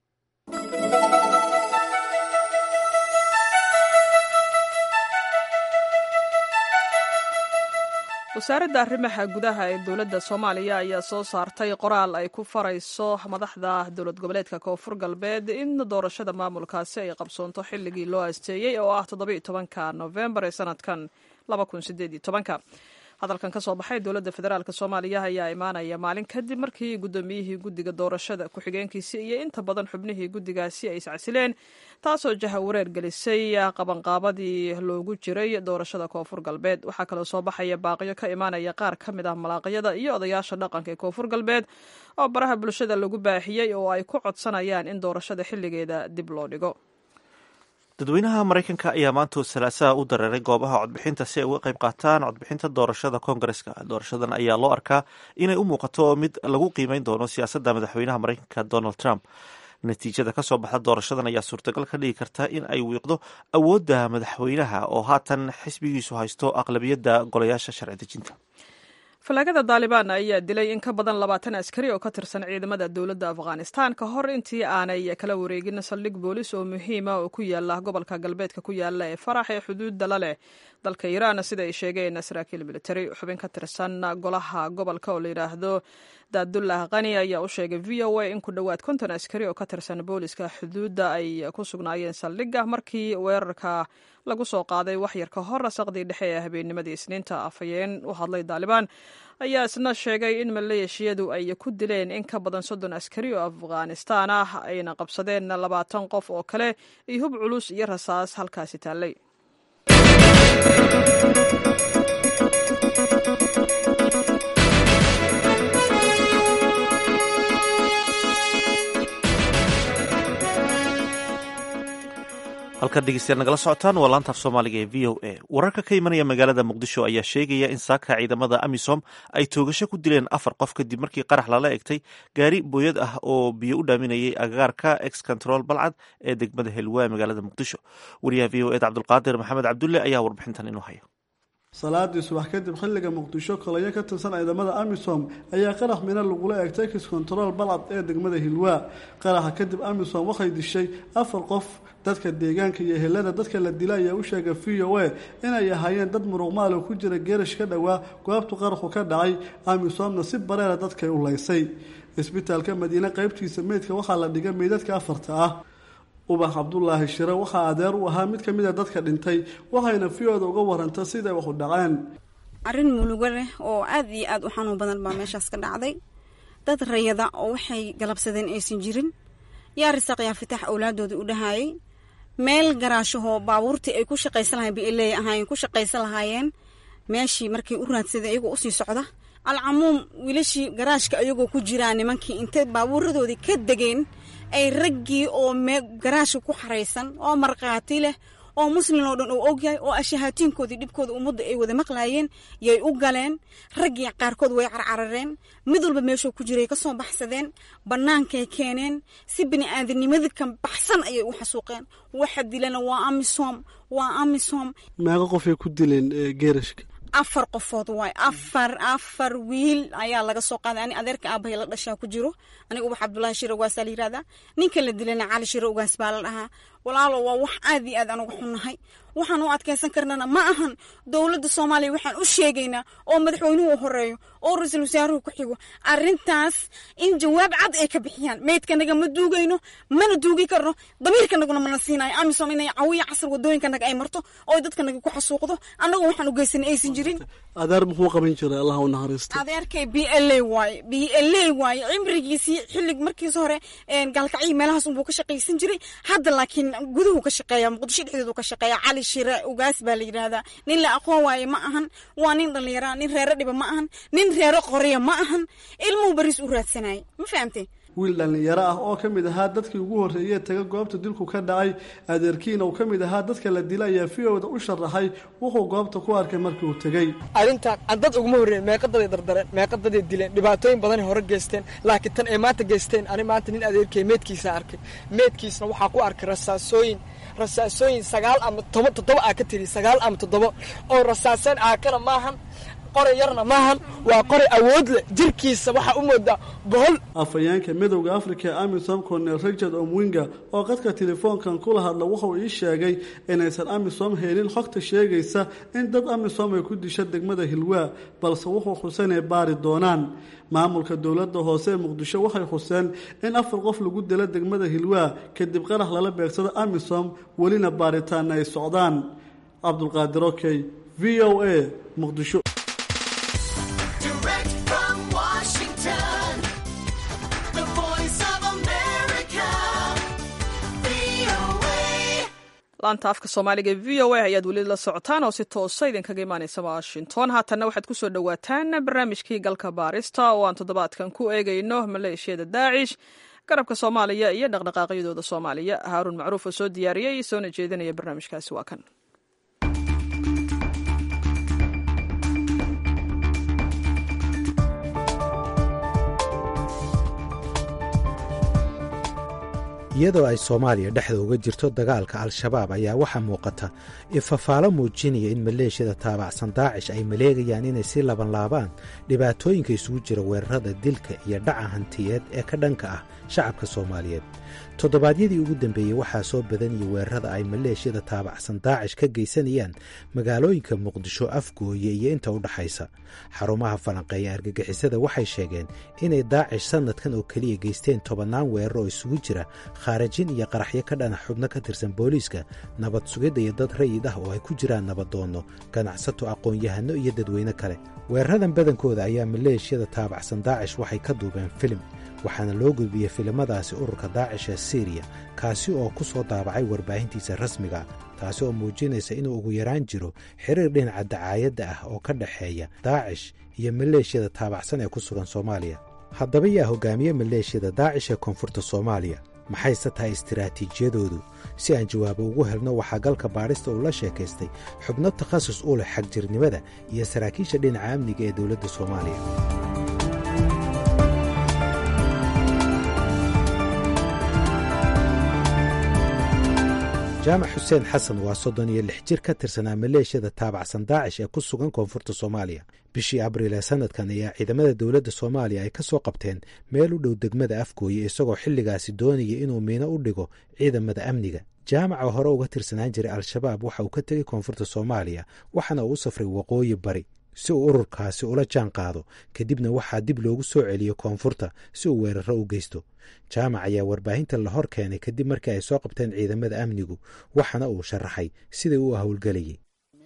[SPEAKER 2] wasaaradda arrimaha gudaha ee dowladda soomaaliya ayaa soo saartay qoraal ay ku farayso madaxda dowlad goboleedka koonfur galbeed in doorashada maamulkaasi ay qabsoonto xilligii loo asteeyey oo ah toddoba iyo tobanka nofembar ee sanadkan laba kun sideed iyo tobanka hadalkan ka soo baxay dowladda federaalk soomaaliya ayaa imaanaya maalin kadib markii guddoomiyihii guddiga doorashada ku-xigeenkiisi iyo inta badan xubnihii guddigaasi ay iscasileen taasoo jaha wareer gelisay qabanqaabadii loogu jiray doorashada koonfur galbeed waxaa kaloo soo baxaya baaqiyo ka imaanaya qaar ka mid ah malaaqyada iyo odayaasha dhaqanka ee koonfur galbeed oo baraha bulshada lagu baahiyey oo ay ku codsanayaan in doorashada xilligeeda dib loo dhigo
[SPEAKER 1] dadweynaha maraykanka ayaa maanta salaasaha u dareeray goobaha codbixinta si ay uga qayb qaataan codbixinta doorashada koongareska doorashadan ayaa loo arkaa inay u muuqato mid lagu qiimeyn doono siyaasadda madaxweynaha maraykanka donald trump natiijada ka soo baxda doorashadan ayaa suurtagal ka dhigi karta in ay wiiqdo awoodda madaxweynaha oo haatan xisbigiisu haysto aqlabiyadda golayaasha sharci dejinta
[SPEAKER 2] falaagada daalibaan ayaa dilay in ka badan labaatan askari oo ka tirsan ciidamada dowladda afghanistan ka hor intii aanay kala wareegin saldhig boolis oo muhiima oo ku yaala gobolka galbeedka ku yaala ee farax ee xuduudda la leh dalka iiraan sida ay sheegeen saraakiil militari xubin ka tirsan golaha gobolka oo la yidhaahdo daadullah kani ayaa u sheegay v o a in ku dhowaad konton askari oo ka tirsan booliska xuduudda ay ku sugnaayeen saldhigga markii weerarka lagu soo qaaday waxyar ka hor saqdii dhexe ee habeennimadii isniinta afhayeen u hadlay daalibaan ayaa isna sheegay in maleeshiyadu ay ku dileen in ka badan soddon askari oo afghanistaan ah ayna qabsadeen labaatan qof oo kale iyo hub culus iyo rasaas halkaasi taallay
[SPEAKER 1] halkaad dhegeystayaal nagala socotaan waa laanta af soomaaliga ee v o a wararka ka imanaya magaalada muqdisho ayaa sheegaya in saaka ciidamada amisom ay toogasho ku dileen afar qof kadib markii qarax lala egtay gaari booyad ah oo biyo u dhaaminayay agagaarka ex control balcad ee degmada helwaa magaalada muqdisho wariyaha v o ed cabdulqaadir maxamed cabdulle ayaa warbixintan inoo haya
[SPEAKER 12] salaadii subax kadib xilliga muqdisho kolayo ka tirsan ciidamada amisom ayaa qarax mina lagula eegtay kis control balcad ee degmada hilwaa qaraxa kadib amisom waxay dishay afar qof dadka deegaanka iyo ehelada dadka la dila ayaa u sheegay v o a inay ahaayeen dad muruqmaal oo ku jira geerash ka dhowaa goobtu qaraxu ka dhacay amisomna si bareera dadkay u laysay isbitaalka madiine qaybtiisa meydka waxaa la dhigay meydadka afarta ah ubax cabdulaahi shire waxaa adeer u ahaa mid ka mid a dadka dhintay waxayna v-oda uga waranta siday wax u dhaceen
[SPEAKER 3] arrin mulugo leh oo aada iyo aada u xanuun badan baa meeshaas ka dhacday dad rayada oo waxay galabsadeen aysan jirin yaa risaaq yaa fitaax awlaadooda u dhahaayay meel garaashahoo baabuurtii ay ku shaqaysan lahayen bileey ahaayeen ku shaqaysan lahaayeen meeshii markay u raadsadeen iyagoo usii socda alcamuum wiilashii garaashka ayagoo ku jiraa nimankii intay baabuuradoodii ka degeen ay raggii oo me garaashka ku xaraysan oo markhaati leh oo muslin oo dhan uu ogyahay oo ashahaatiinkoodii dhibkooda ummadda ay wada maqlaayeen yay u galeen raggii qaarkood way carcarareen mid walba meeshuu ku jiray ka soo baxsadeen bannaankay keeneen si bini aadamnimada kan baxsan ayay u xasuuqeen waxa dilana waa amisom waa amisom
[SPEAKER 12] meeqa qofay ku dileen geerashka
[SPEAKER 3] afar qofood waay afar afar wiil ayaa laga soo qaaday ani adeerka aabahay la dhashaa ku jiro aniga ubax cabdulaahi shire ugaasaa la yirahdaa ninka la dilana cali shire ugaas baa la dhahaa walaalo waa wax aad iyo aad aan uga xunnahay waxaan u adkaysan karnana ma ahan dowladda soomaaliya waxaan u sheegaynaa oo madaxweynuhu horeeyo oo ra-iisul wasaaruhu ku xigo arrintaas in jawaab cad ay ka bixiyaan meydkanaga ma duugayno mana duugi karno damiirkanaguna mana siinayo amisom inay cawiya casar wadooyinkanaga ay marto oo dadkanaga ku xasuuqdo annagu waxaan u geysanay aysan jirin
[SPEAKER 12] adeer muxuu qaban jiray allah u naxariista
[SPEAKER 3] adeerkay b l a waaye b l a waaye cimrigiisii xillig markiis hore gaalkacyi meelahaas unbuu ka shaqaysan jiray hadda laakiin guduhu ka shaqeeya muqdisho dhexdeedu ka shaqeeya cali shire ugaas baa la yidhaahdaa nin la aqoon waaye ma ahan waa nin dhallinyara nin reero dhiba ma ahan nin reero qoriya ma ahan ilmuhu baris u raadsanayay ma fahamtay
[SPEAKER 12] wiil dhallinyaro ah oo ka mid ahaa dadkii ugu horreeyey taga goobta dilku ka dhacay adeerkiina uu ka mid ahaa dadka la dila ayaa v o da u sharaxay wuxuu goobta ku arkay markii uu tegey
[SPEAKER 13] arrintan dad uguma horreeyen meeqadaday dardareen meeqadaday dileen dhibaatooyin badanay hore geysteen laakiin tan ay maanta geysteen ani maanta nin adeerkay meedkiisa arkay meedkiisna waxaa ku arkay rasaasooyin rasaasooyin sagaal ama toba toddoba aa ka tiri sagaal ama toddoba oo rasaaseen aakana maahan qoray yarna maahan waa qoray awood leh jirkiisa waxaa u moodaa bohol
[SPEAKER 12] afhayeenka midowda afrika ee amisom cornel richard omwinga oo qadka telefoonkan kula hadla wuxuu ii sheegay inaysan amisom helin xogta sheegaysa in dad amisom ay ku disha degmada hilwaa balse wuxuu xuseen ay baari doonaan maamulka dowladda hoose ee muqdisho waxay xuseen in afar qof lagu dilo degmada hilwaa kadib qarax lala beegsado amisom welina baaritaana ay socdaan cabdulqaadir okey v o a muqdisho
[SPEAKER 2] laanta afka soomaaliga e v o a ayaad weli la socotaan oo si toosa idinkaga imaaneysa washington haatanna waxaad kusoo dhowaataan barnaamijkii galka baarista oo aan toddobaadkan ku eegayno maleeshiyada daacish garabka soomaaliya iyo dhaqdhaqaaqyadooda soomaaliya haaruun macruuf oo soo diyaariyey soona jeedinaya barnaamijkaasi waa kan
[SPEAKER 14] iyadoo ay soomaaliya dhexda uga jirto dagaalka al-shabaab ayaa waxaa muuqata ifafaalo muujinaya in maleeshiyada taabacsan daacish ay maleegayaan inay si labanlaabaan dhibaatooyinka isugu jira weerarada dilka iyo dhaca hantiyeed ee ka dhanka ah shacabka soomaaliyeed toddobaadyadii ugu dambeeyey waxaa soo badanaya weerarada ay maleeshiyada taabacsan daacish ka geysanayaan magaalooyinka muqdisho afgooye iyo inta u dhaxaysa xarumaha falanqeeya argagixisada waxay sheegeen inay daacish sannadkan oo keliya geysteen tobannaan weerar oo isugu jira khaarajin iyo qaraxyo ka dhana xubno ka tirsan booliiska nabad sugidda iyo dad rayid ah oo ay ku jiraan nabadoonno ganacsato aqoon-yahano iyo dadweyne kale weeraradan badankooda ayaa maleeshiyada taabacsan daacish waxay ka duubeen filim waxaana loo gudbiyey filimadaasi ururka daacish ee siriya kaasi oo ku soo daabacay warbaahintiisa rasmiga taasi oo muujinaysa inuu ugu yaraan jiro xiriir dhinaca dacaayadda ah oo ka dhexeeya daacish iyo maleeshiyada taabacsan ee ku sugan soomaaliya haddaba yaa hogaamiye maleeshiyada daacish ee koonfurta soomaaliya maxayse tahay istiraatiijiyadoodu si aan jawaabo ugu helno waxaa galka baadhista uu la sheekaystay xubno takhasus u leh xagjirnimada iyo saraakiisha dhinaca amniga ee dowladda soomaaliya jaamac xuseen xasan waa soddon iyo lix jir ka tirsanaa maleeshiyada taabacsan daacish ee ku sugan koonfurta soomaaliya bishii abriil ee sannadkan ayaa ciidamada dowladda soomaaliya ay ka soo qabteen meel u dhow degmada afgooye isagoo xilligaasi doonaya inuu miino u dhigo ciidamada amniga jaamaca hore uga tirsanaan jiray al-shabaab waxa uu ka tegey koonfurta soomaaliya waxaana uu u safray waqooyi bari si uu ururkaasi ula jaan qaado kadibna waxaa dib loogu soo celiyo koonfurta si uu weeraro u geysto jaamac ayaa warbaahinta la hor keenay kadib markii ay soo qabteen ciidamada amnigu waxaana uu sharaxay sidai uu howlgelayay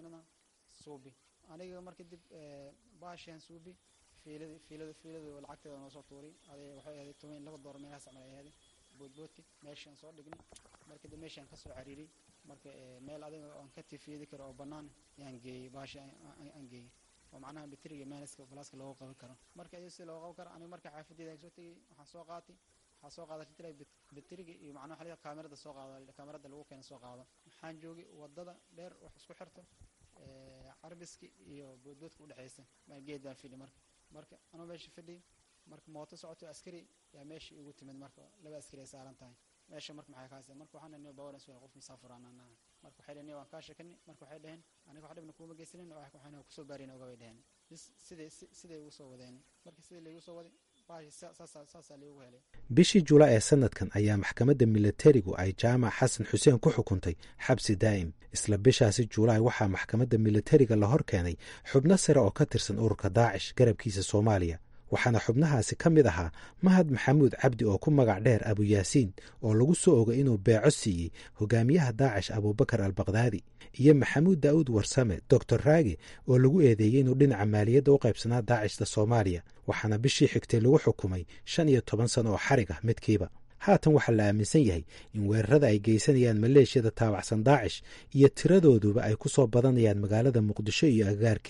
[SPEAKER 15] aniga marka dib baashaan suubi fiilada fiilada fiilada lacagteeda noo soo tuuray aday waxay ahayd toban laba door meelahaas camal ay ahayd boodboodka meeshaan soo dhignay marka dib meeshaan ka soo cariiray marka meel adiga aan ka tifiidi karo oo bannaan yaan geeyey baasha aan geeyey oo macnaha bateriga meeliska falaaska looga qaban karo marka iyado si looga qaban karo aniga marka xaafadeeda soo tegey waxaan soo qaatay waxaa soo qaaday tira bateriga iyo macnaha waxa kaamirada soo qaado kaamirada lagu keena soo qaado waxaan joogay wadada dheer wax isku xirto carbiski iyo boodboodka udhexeysa baan geed baan fidhi marka marka anuu meesha fidhi marka mooto socoto askari yaa meesha igu timid marka laba askari ay saaran tahay meesha marka maxay kaasa marka waxaan dhahnay bawaran suwaal qof musaafur aan nahay marka waxay dhaheen waan kaa sheekani marka waxay dhaheen aniga wax dhibna kuuma geysanin waxaan kusoo baarina oga bay dhaheen bis siday siday igu soo wadeen marka sidai laigu soo waday
[SPEAKER 14] bishii julaay ee sannadkan ayaa maxkamadda milatarigu ay jaamac xasan xuseen ku xukuntay xabsi daa'im isla bishaasi julaay waxaa maxkamadda milatariga la hor keenay xubno sare oo ka tirsan ururka daacish garabkiisa soomaaliya waxaana xubnahaasi ka mid ahaa mahad maxamuud cabdi oo ku magac dheer abuyaasiin oo lagu soo ogay inuu beeco siiyey hogaamiyaha daacish abuubakar albakdaadi iyo maxamuud daa'uud warsame doctor raage oo lagu eedeeyey inuu dhinaca maaliyadda u qaybsanaa daacishta soomaaliya waxaana bishii xigtay lagu xukumay shan iyo toban sano oo xarig ah midkiiba haatan waxaa la aaminsan yahay in weerarada ay geysanayaan maleeshiyada taabacsan daacish iyo tiradooduba ay ku soo badanayaan magaalada muqdisho iyo agagaarkeeda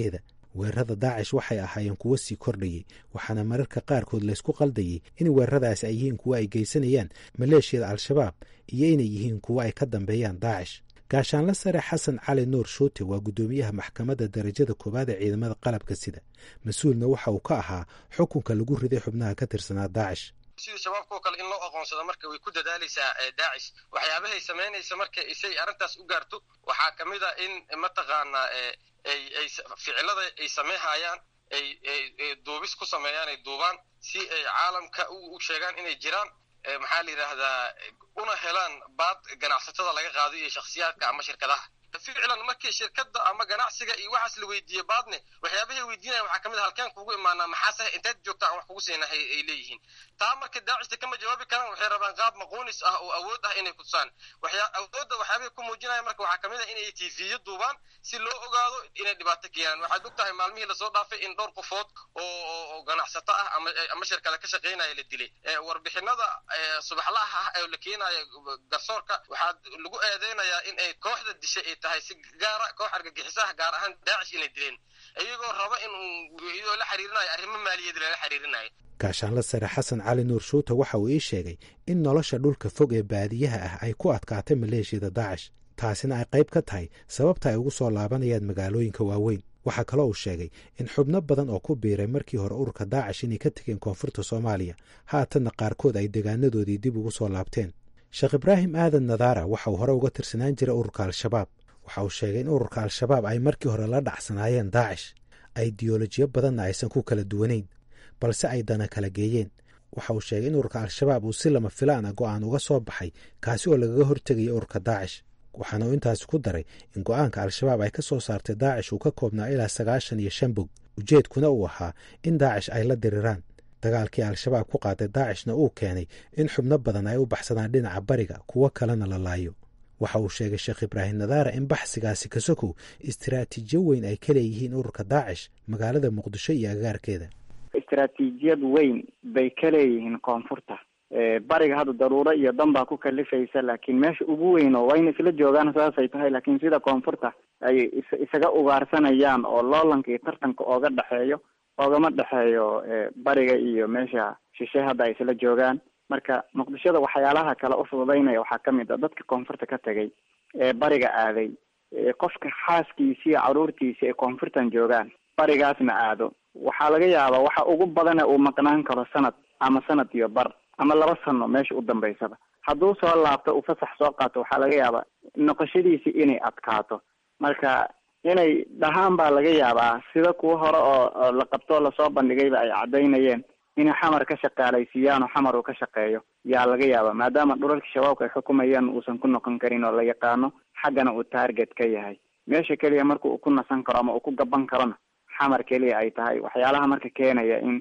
[SPEAKER 14] weerarada daacish waxay ahaayeen kuwo sii kordhayey waxaana mararka qaarkood laysku qaldayey in weeraradaasi ay yihiin kuwo ay geysanayaan maleeshiyada al-shabaab iyo inay yihiin kuwo ay ka dambeeyaan daacish gaashaanla sare xasan cali nuur shuute waa guddoomiyaha maxkamadda darajada koowaad ee ciidamada qalabka sida mas-uulna waxa uu ka ahaa xukunka lagu riday xubnaha ka tirsanaa daacish
[SPEAKER 16] sidii shabaabkao kale in loo aqoonsado marka way ku dadaalaysaa daacish waxyaabahay samaynaysa marka isay arrintaas u gaarto waxaa ka mid a in mataqaanaa ay ay ficilada ay sameynhayaan ay ay duubis ku sameeyaan ay duubaan si ay caalamka u sheegaan inay jiraan maxaa la yidhaahdaa una helaan baad ganacsatada laga qaado iyo shakhsiyaadka ama shirkadaha ficlan markii shirkada ama ganacsiga iyo waxaas la weydiiye baadne waxyaabahay weydiinaya waxaa kamid a halkeen kugu imaanaa maxaase inteed joogta aan wax kugu siinahay ay leeyihiin taa marka daacista kama jawaabi karaan waxay rabaan qaab maquunis ah oo awood ah inay kutusaan waxyaa awoodda waxyaabahay ku muujinaya marka waxaa kamid a inay tviyo duubaan si loo ogaado inay dhibaato keenaan waxaad og tahay maalmihii lasoo dhaafay in dhowr qofood oo ganacsato ah ama ama shirkada ka shaqeynaya la dilay warbixinada subaxlaha ah ee la keenaya garsoorka waxaa lagu eedeynayaa in ay kooxda dishay ay tahay si gaara koox argagixisaha gaar ahaan daacish inay dileen iyagoo raba in iyadoo la xiriirinayo arrimo maaliyaed lala xiriirinayo
[SPEAKER 14] gaashaanla sare xasan cali nuur shuuta waxa uu ii sheegay in nolosha dhulka fog ee baadiyaha ah ay ku adkaatay maleeshiyada daacish taasina ay qayb ka tahay sababta ay ugu soo laabanayaan magaalooyinka waaweyn waxaa kaloo uu sheegay in xubno badan oo ku biiray markii hore ururka daacish inay ka tegeen koonfurta soomaaliya haatanna qaarkood ay degaanadoodii dib ugu soo laabteen sheekh ibraahim aadan nadaara waxa uu hore uga tirsanaan jiray ururka al-shabaab waxa uu sheegay in ururka al-shabaab ay markii hore la dhacsanaayeen daacish aidiyolojiyo badanna aysan ku kala duwanayn balse ay dana kala geeyeen waxa uu sheegay in ururka al-shabaab uu si lama filaan a go-aan uga soo baxay kaasi oo lagaga hortegaya ururka daacish waxaana uu intaasi ku daray in go-aanka al-shabaab ay ka soo saartay daacish uu ka koobnaa ilaa sagaashan iyo shan bog ujeedkuna uu ahaa in daacish ay la diriraan dagaalkii al-shabaab ku qaaday daacishna uu keenay in xubno badan ay u baxsadaan dhinaca bariga kuwo kalena la laayo waxa uu sheegay sheekh ibraahim nadaara in baxsigaasi kasokow istiraatiijiyo weyn ay ka leeyihiin ururka daacish magaalada muqdisho iyo agaarkeeda
[SPEAKER 4] istaraatiijiyad weyn bay ka leeyihiin koonfurta bariga hadda daruuro iyo dan baa ku kalifaysa laakiin meesha ugu weyn oo waa in isla joogaan saasay tahay laakiin sida koonfurta ay is isaga ugaarsanayaan oo loolanka iyo tartanka ooga dhexeeyo oogama dhexeeyo bariga iyo meesha shishe hadda ay isla joogaan marka muqdishoda waxyaalaha kale ufududaynaya waxaa kamid a dadka koonfurta ka tegay ee bariga aaday qofka xaaskiisi iyo caruurtiisi ay koonfurtan joogaan barigaasna aado waxaa laga yaabaa waxa ugu badane uu maqnaan karo sanad ama sanad iyo bar ama laba sano meesha u dambaysaba hadduu soo laabto uu fasax soo qaato waxaa laga yaabaa noqoshadiisi inay adkaato marka inay dhahaan baa laga yaabaa sida kuwa hore oo la qabtoo lasoo bandhigayba ay caddaynayeen inay xamar ka shaqaalaysiiyaan oo xamar uu ka shaqeeyo yaa laga yaaba maadaama dhulalka shabaabka ay xukumayaan uusan ku noqon karin oo la yaqaano xaggana uu target ka yahay meesha keliya marka uu ku nasan karo ama uu ku gaban karona xamar keliya ay tahay waxyaalaha marka keenaya in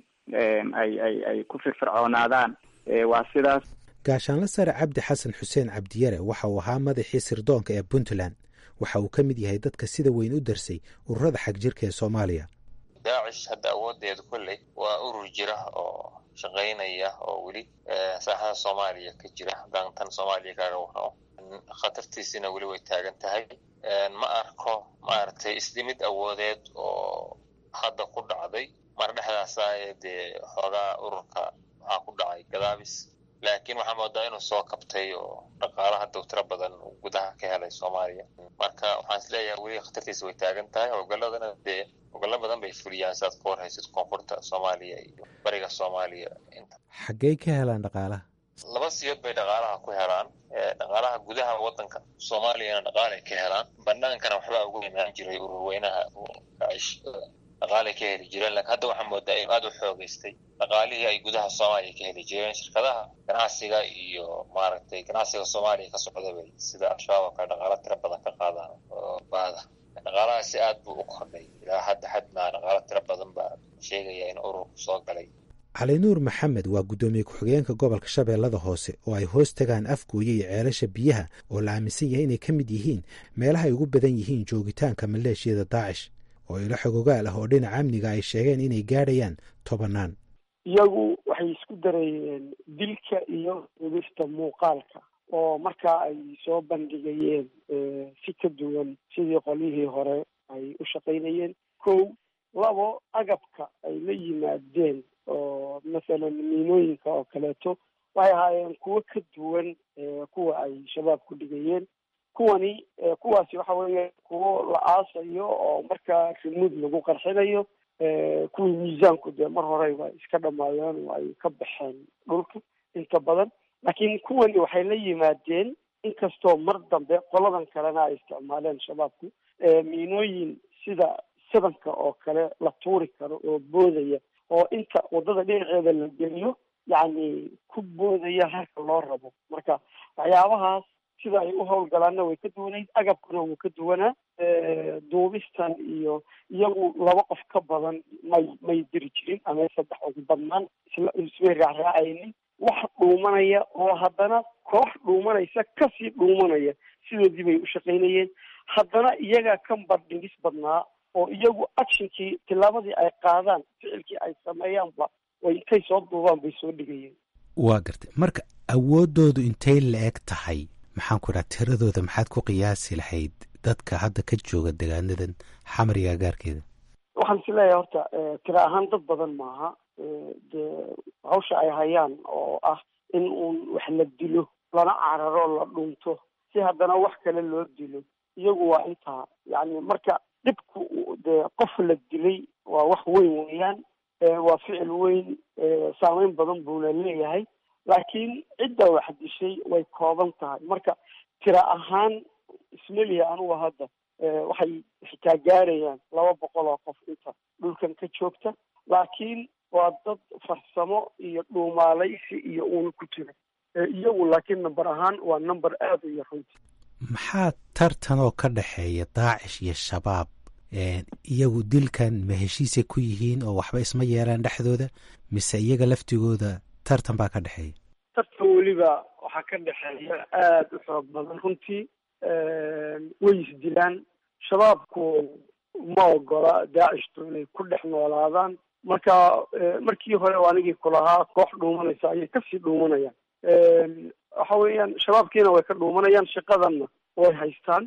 [SPEAKER 4] ay ay ay ku firfircoonaadaan waa sidaas
[SPEAKER 14] gaashaanla sare cabdi xasan xuseen cabdiyare waxa uu ahaa madaxii sirdoonka ee puntland waxa uu ka mid yahay dadka sida weyn u darsay ururada xag jirka ee soomaaliya
[SPEAKER 17] daacish hadda awoodeedu kolley waa urur jira oo shaqaynaya oo weli saaxada soomaaliya ka jira haddaan tan soomaaliya kaaga warramo khatartiisina weli way taagan tahay ma arko maaragtay isdhimid awoodeed oo hadda ku dhacday mar dhexdaasa dee xoogaa ururka waxaa ku dhacay gadaabis laakiin waxaa moodaa inuu soo kabtay oo dhaqaalaha dowtiro badan uu gudaha ka helay soomaaliya marka waxaan is leeyahay weli khatartiisa way taagan tahay howlgalladana dee howlgallo badan bay fuliyaan siaad ka warhaysid koonfurta soomaaliya iyo bariga soomaaliya inta
[SPEAKER 14] xaggey ka helaan dhaqaalaha
[SPEAKER 17] laba siyood bay dhaqaalaha ku helaan dhaqaalaha gudaha wadanka soomaaliyana dhaqaalay ka helaan banaankana waxbaa ugu imaan jiray ururweynaha daacish dhaqaalay ka heli jireen lakin hadda waxaa moodaa in aada u xoogeystay dhaqaalihii ay gudaha soomaaliya ka heli jireen shirkadaha ganacsiga iyo maaragtay ganacsiga soomaaliya ka socda bay sida al-shabaab oo kale dhaqaalo tiro badan ka qaadaan oo baada dhaqaalahaasi aad buu u kordhay ilaa hadda xadmaa dhaqaalo tiro badan baa sheegaya in ururku soo galay
[SPEAKER 14] cali nuur maxamed waa guddoomiye ku-xigeenka gobolka shabeellada hoose oo ay hoos tagaan afgooye iyo ceelasha biyaha oo la aaminsan yahay inay ka mid yihiin meelaha ay ugu badan yihiin joogitaanka maleeshiyada daacish oo ilo xogogaal ah oo dhinaca amniga ay sheegeen inay gaadhayaan tobanaan
[SPEAKER 18] iyagu waxay isku darayeen dilka iyo dubista muuqaalka oo markaa ay soo bandhigayeen si ka duwan sidii qolyihii hore ay u shaqaynayeen kow labo agabka ay la yimaadeen oo masalan miinooyinka oo kaleeto waxay ahaayeen kuwo ka duwan kuwa ay shabaab ku dhigayeen kuwani kuwaasi waxa weeye kuwo la aasayo oo markaa rimuud lagu qarxinayo kuwii miisaanku dee mar horeyba iska dhamaayeen oo ay ka baxeen dhulka inta badan laakiin kuwani waxay la yimaadeen inkastoo mar dambe qoladan kalena ay isticmaaleen shabaabku miinooyin sida sabanka oo kale la tuuri karo oo boodaya oo inta wadada dhinaceeda la geliyo yacni ku boodaya halka loo rabo marka waxyaabahaas sida ay u howlgalaanna way ka duwanayd agabkuna wuu ka duwanaa duubistan iyo iyagu laba qof ka badan may may diri jirin ama saddex ugu badnaan isla ismay raacraacaynin wax dhuumanaya oo haddana koox dhuumanaysa kasii dhuumanaya sidoodii bay u shaqaynayeen haddana iyagaa ka bardhigis badnaa oo iyagu actionkii tillaabadii ay qaadaan ficilkii ay sameeyaanba way intay soo duubaan bay soo dhigayeen
[SPEAKER 14] waa gartay marka awooddoodu intay la-eg tahay maxaan ku idhaha tiradooda maxaad ku qiyaasi lahayd dadka hadda ka jooga degaanadan xamriga agaarkeeda
[SPEAKER 18] waxaan is leeyahay horta tira ahaan dad badan maaha dee hawsha ay hayaan oo ah in uun wax la dilo lana cararo la dhunto si haddana wax kale loo dilo iyagu waa intaa yacni marka dhibku dee qof la dilay waa wax weyn weeyaan waa ficil weyn saameyn badan buuna leeyahay laakiin cidda wax dishay way kooban tahay marka tira ahaan ismeliya anuga hadda waxay xitaa gaarayaan laba boqol oo qof inta dhulkan ka joogta laakiin waa dad farsamo iyo dhuumaalaysi iyo uuna ku jira iyagu laakiin number ahaan waa number aada u yar runti
[SPEAKER 14] maxaa tartanoo ka dhexeeya daacish iyo shabaab iyagu dilkan ma heshiisay ku yihiin oo waxba isma yeelaan dhexdooda mise iyaga laftigooda tartan baa ka dhexeeya
[SPEAKER 18] tartan weliba waxaa ka dhexeeya aada u xoog badan runtii way isdilaan shabaabku ma ogola daacishtu inay ku dhex noolaadaan marka markii hore anigii kulahaa koox dhuumanaysa ayay kasii dhuumanayaan waxa weeyaan shabaabkiina way ka dhuumanayaan shaqadanna way haystaan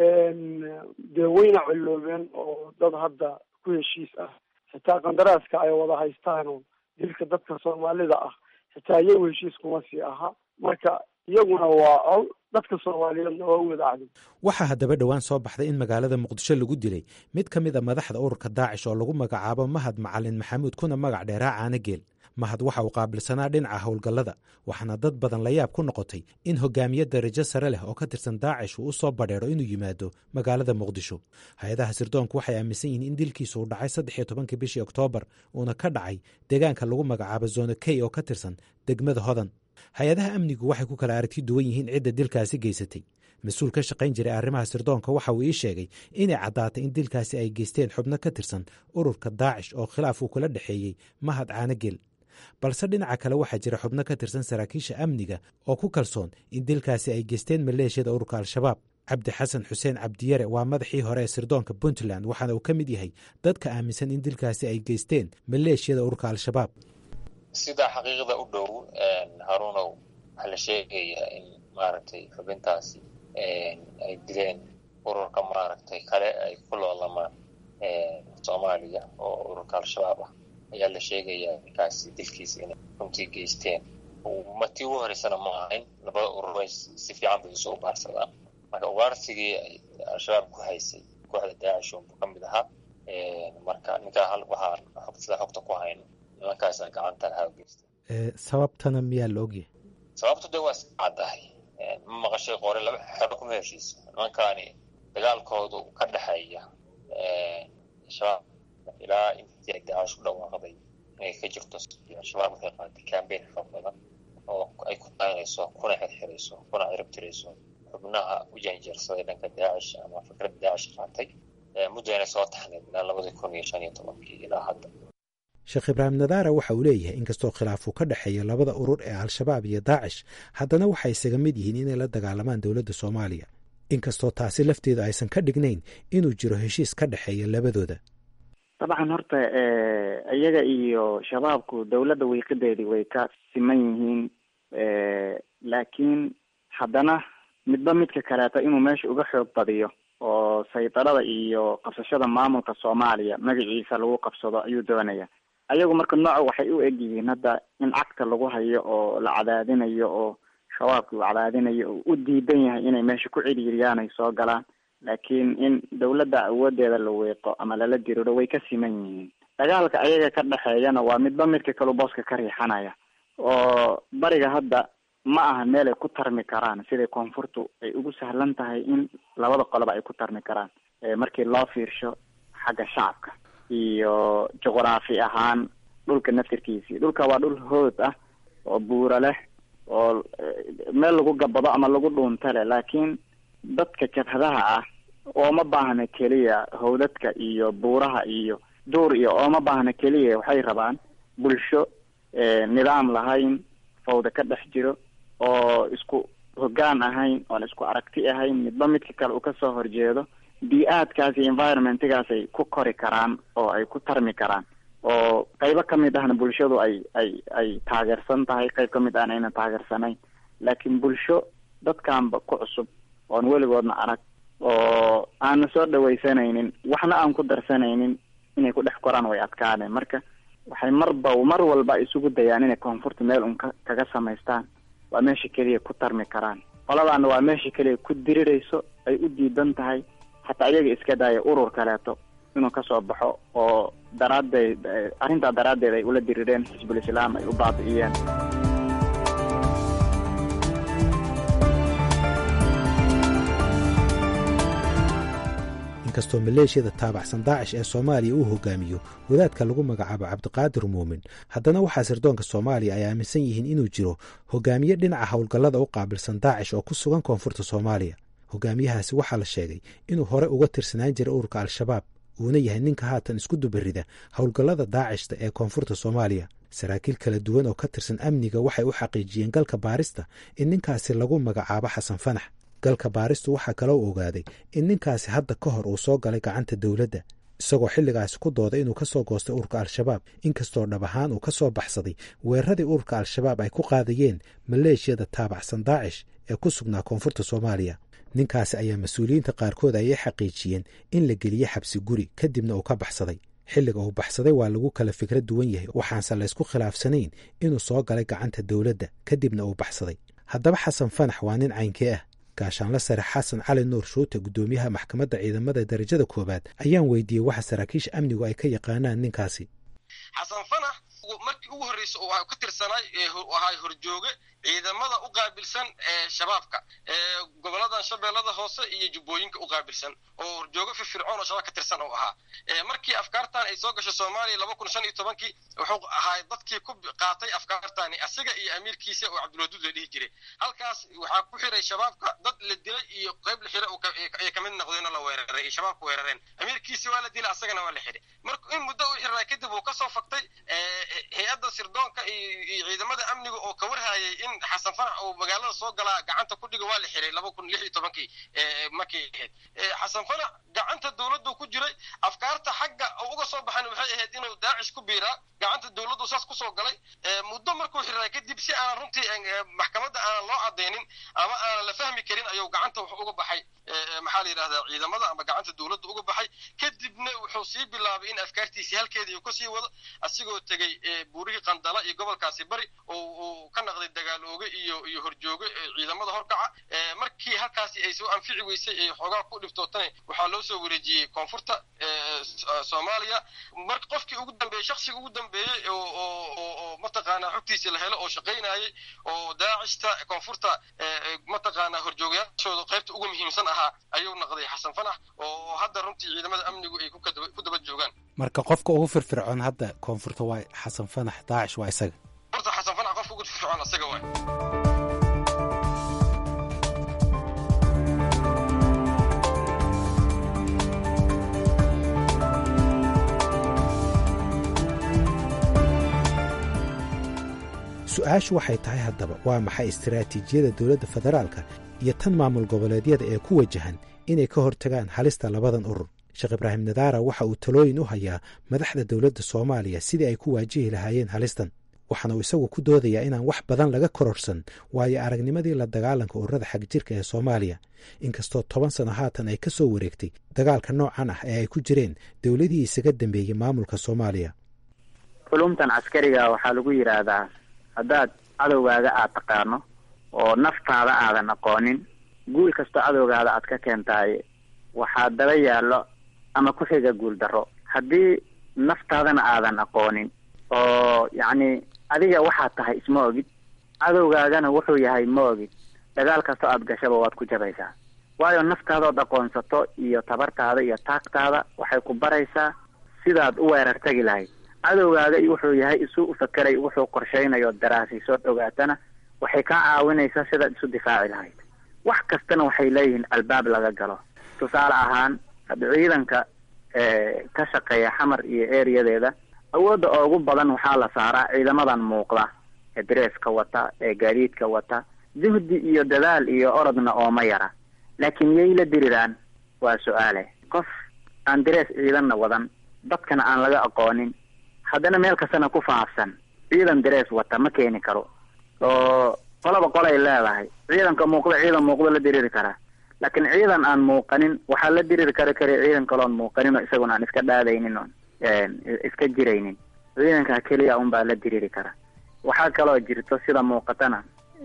[SPEAKER 18] dee wayna colloobeen oo dad hadda ku heshiis ah xitaa qandaraaska ay wada haystaan oo dilka dadka soomaalida ah xitaa iyagu heshiis kuma sii aha marka iyaguna waa col dadka soomaaliyeedna waa u wada acday
[SPEAKER 14] waxaa haddaba dhowaan soo baxday in magaalada muqdisho lagu dilay mid ka mid a madaxda ururka daacish oo lagu magacaabo mahad macalin maxamuud kuna magac dheeraa caanageel mahad waxa uu qaabilsanaa dhinaca howlgallada waxaana dad badan la yaab ku noqotay in hogaamiye darajo sare leh oo ka tirsan daacish uu u soo badheero inuu yimaado magaalada muqdisho hay-adaha sirdoonku waxay aaminsan yihiin in dilkiisu uu dhacay saddex iyo tobankii bishii oktoobar uuna ka dhacay deegaanka lagu magacaabo zona key oo ka tirsan degmada hodan hay-adaha amnigu waxay ku kala aragti duwan yihiin cidda dilkaasi geysatay mas-uul ka shaqayn jiray arrimaha sirdoonka waxa uu ii sheegay inay caddaatay in dilkaasi ay geysteen xubno ka tirsan ururka daacish oo khilaaf uu kula dhexeeyey mahad caanagel balse dhinaca kale waxaa jira xubno ka tirsan saraakiisha amniga oo ku kalsoon in dilkaasi ay geysteen maleeshiyada ururka al-shabaab cabdi xasan xuseen cabdiyare waa madaxii hore ee sirdoonka puntland waxaana uu ka mid yahay dadka aaminsan in dilkaasi ay geysteen maleeshiyada ururka al-shabaab
[SPEAKER 17] sidaa xaqiiqda u dhow haruunow waxaa la sheegayaa in maaragtay xubintaasi ay dileen ururka maaragtay kale ay ku loolamaan soomaaliya oo ururka al-shabaab ah ayaa la sheegayaa ninkaasi dilkiisa inay runtii geysteen matii ugu horeysana ma ahayn labada urur bay si fiican bay isu ugaarsadaan marka ugaarsigii ay al-shabaab ku haysay kooxda daacish unbu ka mid ahaa marka ninkaa hal waxaan sida xogta ku hayno nimankaasa gacanta lahaa geysta
[SPEAKER 14] sababtana miyaa la ogyahay
[SPEAKER 17] sababtu de waa iska caddahay ma maqashay qore laba xero kuma heshiisa nimankaani dagaalkoodu ka dhexeeya shabaab ilaa intii ay daacish ku dhawaaqday inay ka jirto al-shabaab waxay qaaday cambain xoog badan oo ay ku taynayso kuna xirxirayso kuna ciribtirayso xubnaha u janjeersaday dhanka daacish ama fikradda daacish qaatay muddayna soo taxneed ilaa labadii kun iyo shan iyo tobankii ilaa hadda
[SPEAKER 14] sheekh ibraahim nadaara waxa uu leeyahay inkastoo khilaafuu ka dhexeeyo labada urur ee al-shabaab iyo daacish haddana waxay isaga mid yihiin inay la dagaalamaan dowladda soomaaliya inkastoo taasi lafteedu aysan ka dhignayn inuu jiro heshiis ka dhexeeya labadooda
[SPEAKER 4] dabcan horta iyaga iyo shabaabku dowladda wiiqideedii way ka siman yihiin laakiin haddana midba midka kaleeto inuu meesha uga xoog badiyo oo iyo saydarada iyo qabsashada maamulka soomaaliya magaciisa lagu qabsado ayuu doonaya ayagu marka nooca waxay u egyihiin hadda in cagta lagu hayo oo la cadaadinayo oo shabaabki uu cadaadinayo oo u diidan yahay inay meesha ku ciriiriyaan ay soo galaan laakiin in dawladda awoodeeda la weeqo ama lala diriro way ka siman yihiin dagaalka ayaga ka dhexeeyana waa midba midka kalu booska ka riixanaya oo bariga hadda ma aha meel ay ku tarmi karaan siday koonfurtu ay ugu sahlan tahay in labada qoloba ay ku tarmi karaan markii loo fiirsho xagga shacabka iyo juqraafi ahaan dhulka naftirkiisii dhulka waa dhul hood ah oo buura leh oo meel lagu gabado ama lagu dhuunta leh laakiin dadka jabhadaha ah ooma baahna keliya howdadka iyo buuraha iyo duur iyo ooma baahna keliya waxay rabaan bulsho nidaam lahayn fawda ka dhex jiro oo isku hoggaan ahayn oon isku aragti ahayn midba midka kale uu kasoo horjeedo bii-aadkaas iyo environmentgaas ay ku kori karaan oo ay ku tarmi karaan oo qaybo kamid ahna bulshadu ay ay ay taageersan tahay qayb kamid ahna ayna taageersanayn laakiin bulsho dadkanba ku cusub oon weligoodna arag oo aanna soo dhawaysanaynin waxna aan ku darsanaynin inay ku dhex koraan way adkaadeen marka waxay marba mar walba isugu dayaan inay koonfurta meel un ka kaga samaystaan waa meesha keliya ku tarmi karaan qoladaana waa meesha keliya ku dirirayso ay u diidan tahay hataa iyaga iska daaya urur kaleeto inuu kasoo baxo oo daraaddeed arrintaa daraaddeed ay ula dirireen xisbul islaam ay u baabi'iyeen
[SPEAKER 14] inkastoo maleeshiyada taabacsan daacish ee soomaaliya uu hogaamiyo wadaadka lagu magacaabo cabdiqaadir muumin haddana waxaa sirdoonka soomaaliya ay aaminsan yihiin inuu jiro hogaamiye dhinaca howlgallada u qaabilsan daacish oo ku sugan koonfurta soomaaliya hogaamiyahaasi waxaa la sheegay inuu hore uga tirsanaan jiray ururka al-shabaab uuna yahay ninka haatan isku dubarida howlgallada daacishta ee koonfurta soomaaliya saraakiil kala duwan oo ka tirsan amniga waxay u xaqiijiyeen galka baarista in ninkaasi lagu magacaabo xasan fanax galka baaristu waxaa kaloo ogaaday in ninkaasi hadda ka hor uu soo galay gacanta dowladda isagoo xilligaasi ku dooday inuu ka soo goostay ururka al-shabaab inkastoo dhab ahaan uu ka soo baxsaday weeraradii ururka al-shabaab ay ku qaadayeen maleeshiyada taabacsan daacish ee ku sugnaa koonfurta soomaaliya ninkaasi ayaa mas-uuliyiinta qaarkood ayay xaqiijiyeen in la geliye xabsi guri kadibna uu ka baxsaday xilliga uu baxsaday waa lagu kala fikra duwan yahay waxaanse laysku khilaafsanayn inuu soo galay gacanta dowladda kadibna uu baxsaday haddaba xasan fanax waa nin caynkee ah gaashaanla sare xasan cali nuur shuute guddoomiyaha maxkamadda ciidamada darajada koowaad ayaan weydiiyey waxa saraakiisha amnigu ay ka yaqaanaan ninkaasi
[SPEAKER 16] xasan fanax markii ugu horreysa uu ka tirsanaay ahay horjooge ciidamada u qaabilsan ee shabaabka ee goboladan shabeellada hoose iyo jubbooyinka u qaabilsan oo horjoogo firfircoon oo shabaab ka tirsan uu ahaa markii afkaartan ay soo gashay soomaaliya laba kun shan iyo tobankii wuxuu ahaa dadkii ku qaatay afkaartani asiga iyo amiirkiisa oo cabdulwaduud la dhihi jiray halkaas waxaa ku xiray shabaabka dad la dilay iyo qayb la xiray ay kamid noqdeenoo la weeraray ay shabaabka weerareen amiirkiisi waa la dilay asagana waa la xiray marka in muddo u xirnaa kadib uu kasoo faktay hay-adda sirdoonka iyo ciidamada amniga oo ka warhayay in xasan fanax uu magaalada soo galaa gacanta ku dhiga waa la xiray laba kun lix iyo tobankii markay ahayd xasan fanax gacanta dowladdu ku jiray afkaarta xagga uga soo baxan waxay ahayd inuu daacish ku biiraa gacanta dowladdu saas kusoo galay muddo markuu xiray kadib si aanan runtii maxkamadda aanan loo cadaynin ama aanan la fahmi karin ayuu gacanta wuxuu uga baxay maxaa la yidhahdaa ciidamada ama gacanta dowladda uga baxay kadibna wuxuu sii bilaabay in afkaartiisii halkeedii uu kasii wado asigoo tegey buurihii qandala iyo gobolkaasi bari oo uu ka naqday dagaalooge iyo iyo horjooge ciidamada horkaca markii halkaasi ay soo anfici weysay ee xoogaa ku dhiftootana waxaa loo soo wareejiyey koonfurta soomaaliya marka qofkii ugu dambeeyey shaksiga ugu dambeeyey oo mataqaanaa xogtiisa la helo oo shaqaynayay oo daacishta koonfurta mataqaanaa horjoogayaashooda qaybta ugu muhiimsan ahaa ayuu naqday xasan fanax oo hadda runtii ciidamada amnigu ay ku daba joogaan
[SPEAKER 14] marka qofka ugu firfircoon hadda koonfurta waa xasan fanax daacish waa isaga
[SPEAKER 16] horta xasan fanax qofka ugu firfircoon isaga waay
[SPEAKER 14] su-aashu waxay tahay haddaba waa maxay istaraatiijiyada dowladda federaalka iyo tan maamul goboleedyada ee ku wajahan inay ka hortagaan halista labadan urur sheekh ibraahim nadaara waxa uu talooyin u hayaa madaxda dowladda soomaaliya sidii ay ku waajihi lahaayeen halistan waxaana uu isagu ku doodayaa inaan wax badan laga kororsan waayo aragnimadii la dagaalanka ururada xagjirka ee soomaaliya inkastoo toban sano haatan ay ka soo wareegtay dagaalka noocan ah ee ay ku jireen dowladihii isaga dambeeyey maamulka soomaaliya
[SPEAKER 4] culumtan caskariga waxaa lagu yidhaahdaa haddaad cadowgaaga aad taqaano oo naftaada aadan aqoonin guul kastoo cadowgaada aad ka keentaay waxaa daba yaallo ama ku xiga guul darro haddii naftaadana aadan aqoonin oo yacni adiga waxaad tahay isma ogid cadowgaagana wuxuu yahay ma ogid dagaal kastoo aad gashaba waad ku jabaysaa waayo naftaadood aqoonsato iyo tabartaada iyo taagtaada waxay ku baraysaa sidaad u weerar tegi lahayd cadowgaaga wuxuu yahay isu ufakeray wuxuu qorshaynayo daraasiisood ogaatana waxay kaa caawinaysaa sidaad isu difaaci lahayd wax kastana waxay leeyihiin albaab laga galo tusaale ahaan hadda ciidanka ka shaqeeya xamar iyo ereyadeeda awoodda ugu badan waxaa la saaraa ciidamadan muuqda ee dareeska wata ee gaadiidka wata juhdi iyo dadaal iyo orodna ooma yara laakiin yay la diriraan waa su-aale qof aan darees ciidanna wadan dadkana aan laga aqoonin haddana meel kastana ku faafsan ciidan darees wata ma keeni karo oo qolaba qolay leedahay ciidanka muuqda ciidan muuqdo la diriri karaa laakiin ciidan aan muuqanin waxaa la diriri kara kara ciidan kaloon muuqanin oo isaguna aan iska dhaadaynin oon iska jiraynin ciidanka keliya unbaa la diriri kara waxaa kaloo jirto sida muuqatana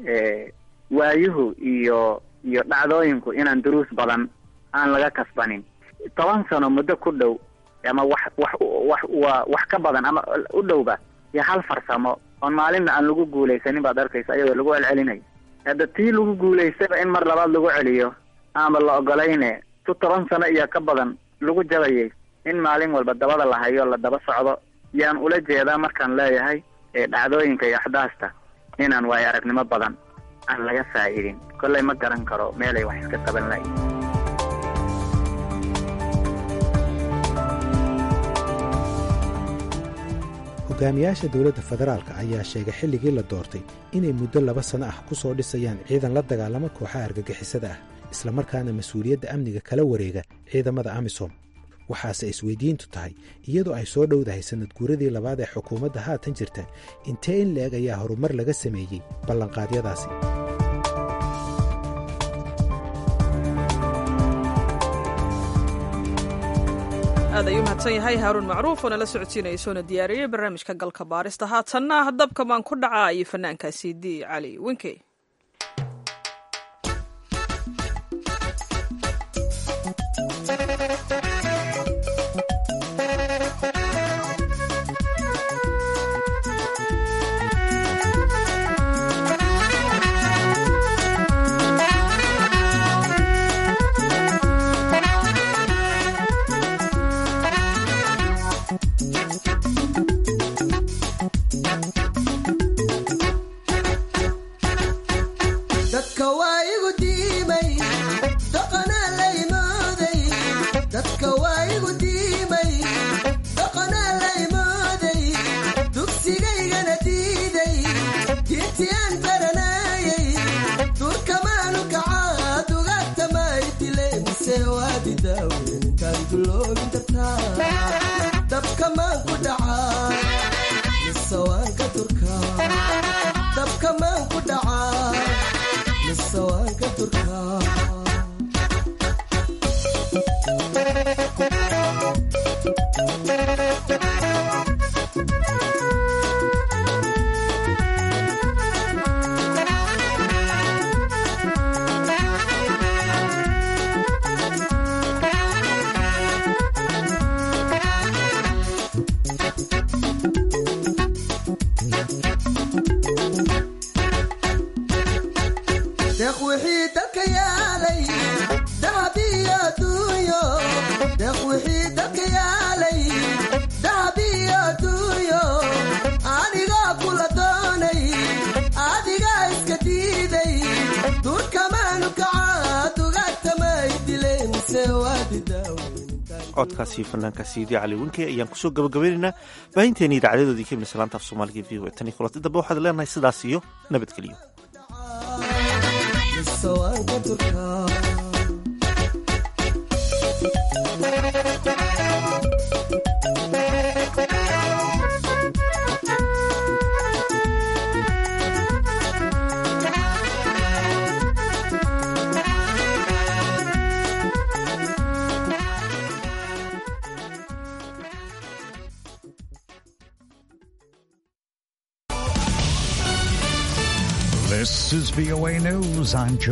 [SPEAKER 4] waayuhu iyo iyo dhacdooyinku inaan duruus badan aan laga kasbanin toban sano muddo ku dhow ama wax wax wax waa wax ka badan ama u dhowba iyo hal farsamo oon maalinna aan lagu guulaysanin baad arkaysa iyadoo lagu celcelinayo hadda tii lagu guulaystaba in mar labaad lagu celiyo ama la ogolayne tu toban sano iyo ka badan lagu jabayay in maalin walba dabada la hayo la daba socdo yaan ula jeedaa markaan leeyahay dhacdooyinka iyo axdaasta inaan waayo aragnimo badan aan laga faa'iidin kollay ma garan karo meelay wax iska qaban lahayn
[SPEAKER 14] hogaamiyaasha dowladda federaalka ayaa sheegay xilligii la doortay inay muddo laba sano ah ku soo dhisayaan ciidan la dagaalama kooxaha argagixisada ah islamarkaana mas-uuliyadda amniga kala wareega ciidamada amisom waxaase isweydiintu tahay iyadoo ay soo dhowdahay sannad guuradii labaad ee xukuumadda haatan jirta intee in la-eg ayaa horumar laga sameeyey ballanqaadyadaasi
[SPEAKER 2] aad ayuu mahadsan yahay haaruun macruuf oo nala socodsiinaya soona diyaariyey barnaamijka galka baarista haatanna dabka maan ku dhacaa iyo fanaankaasi di cali winkey
[SPEAKER 1] codkaasi fanaanka siidi cali winkey ayaan kusoo gabagabaynaynaa baahinteeni idaacadadoodii ka midsa laanta af soomaaliga v o tan iyo kulanti dambe waxaad leenahay sidaas iyo nabadgeliyo
[SPEAKER 19] This is VOA News. I'm Joe.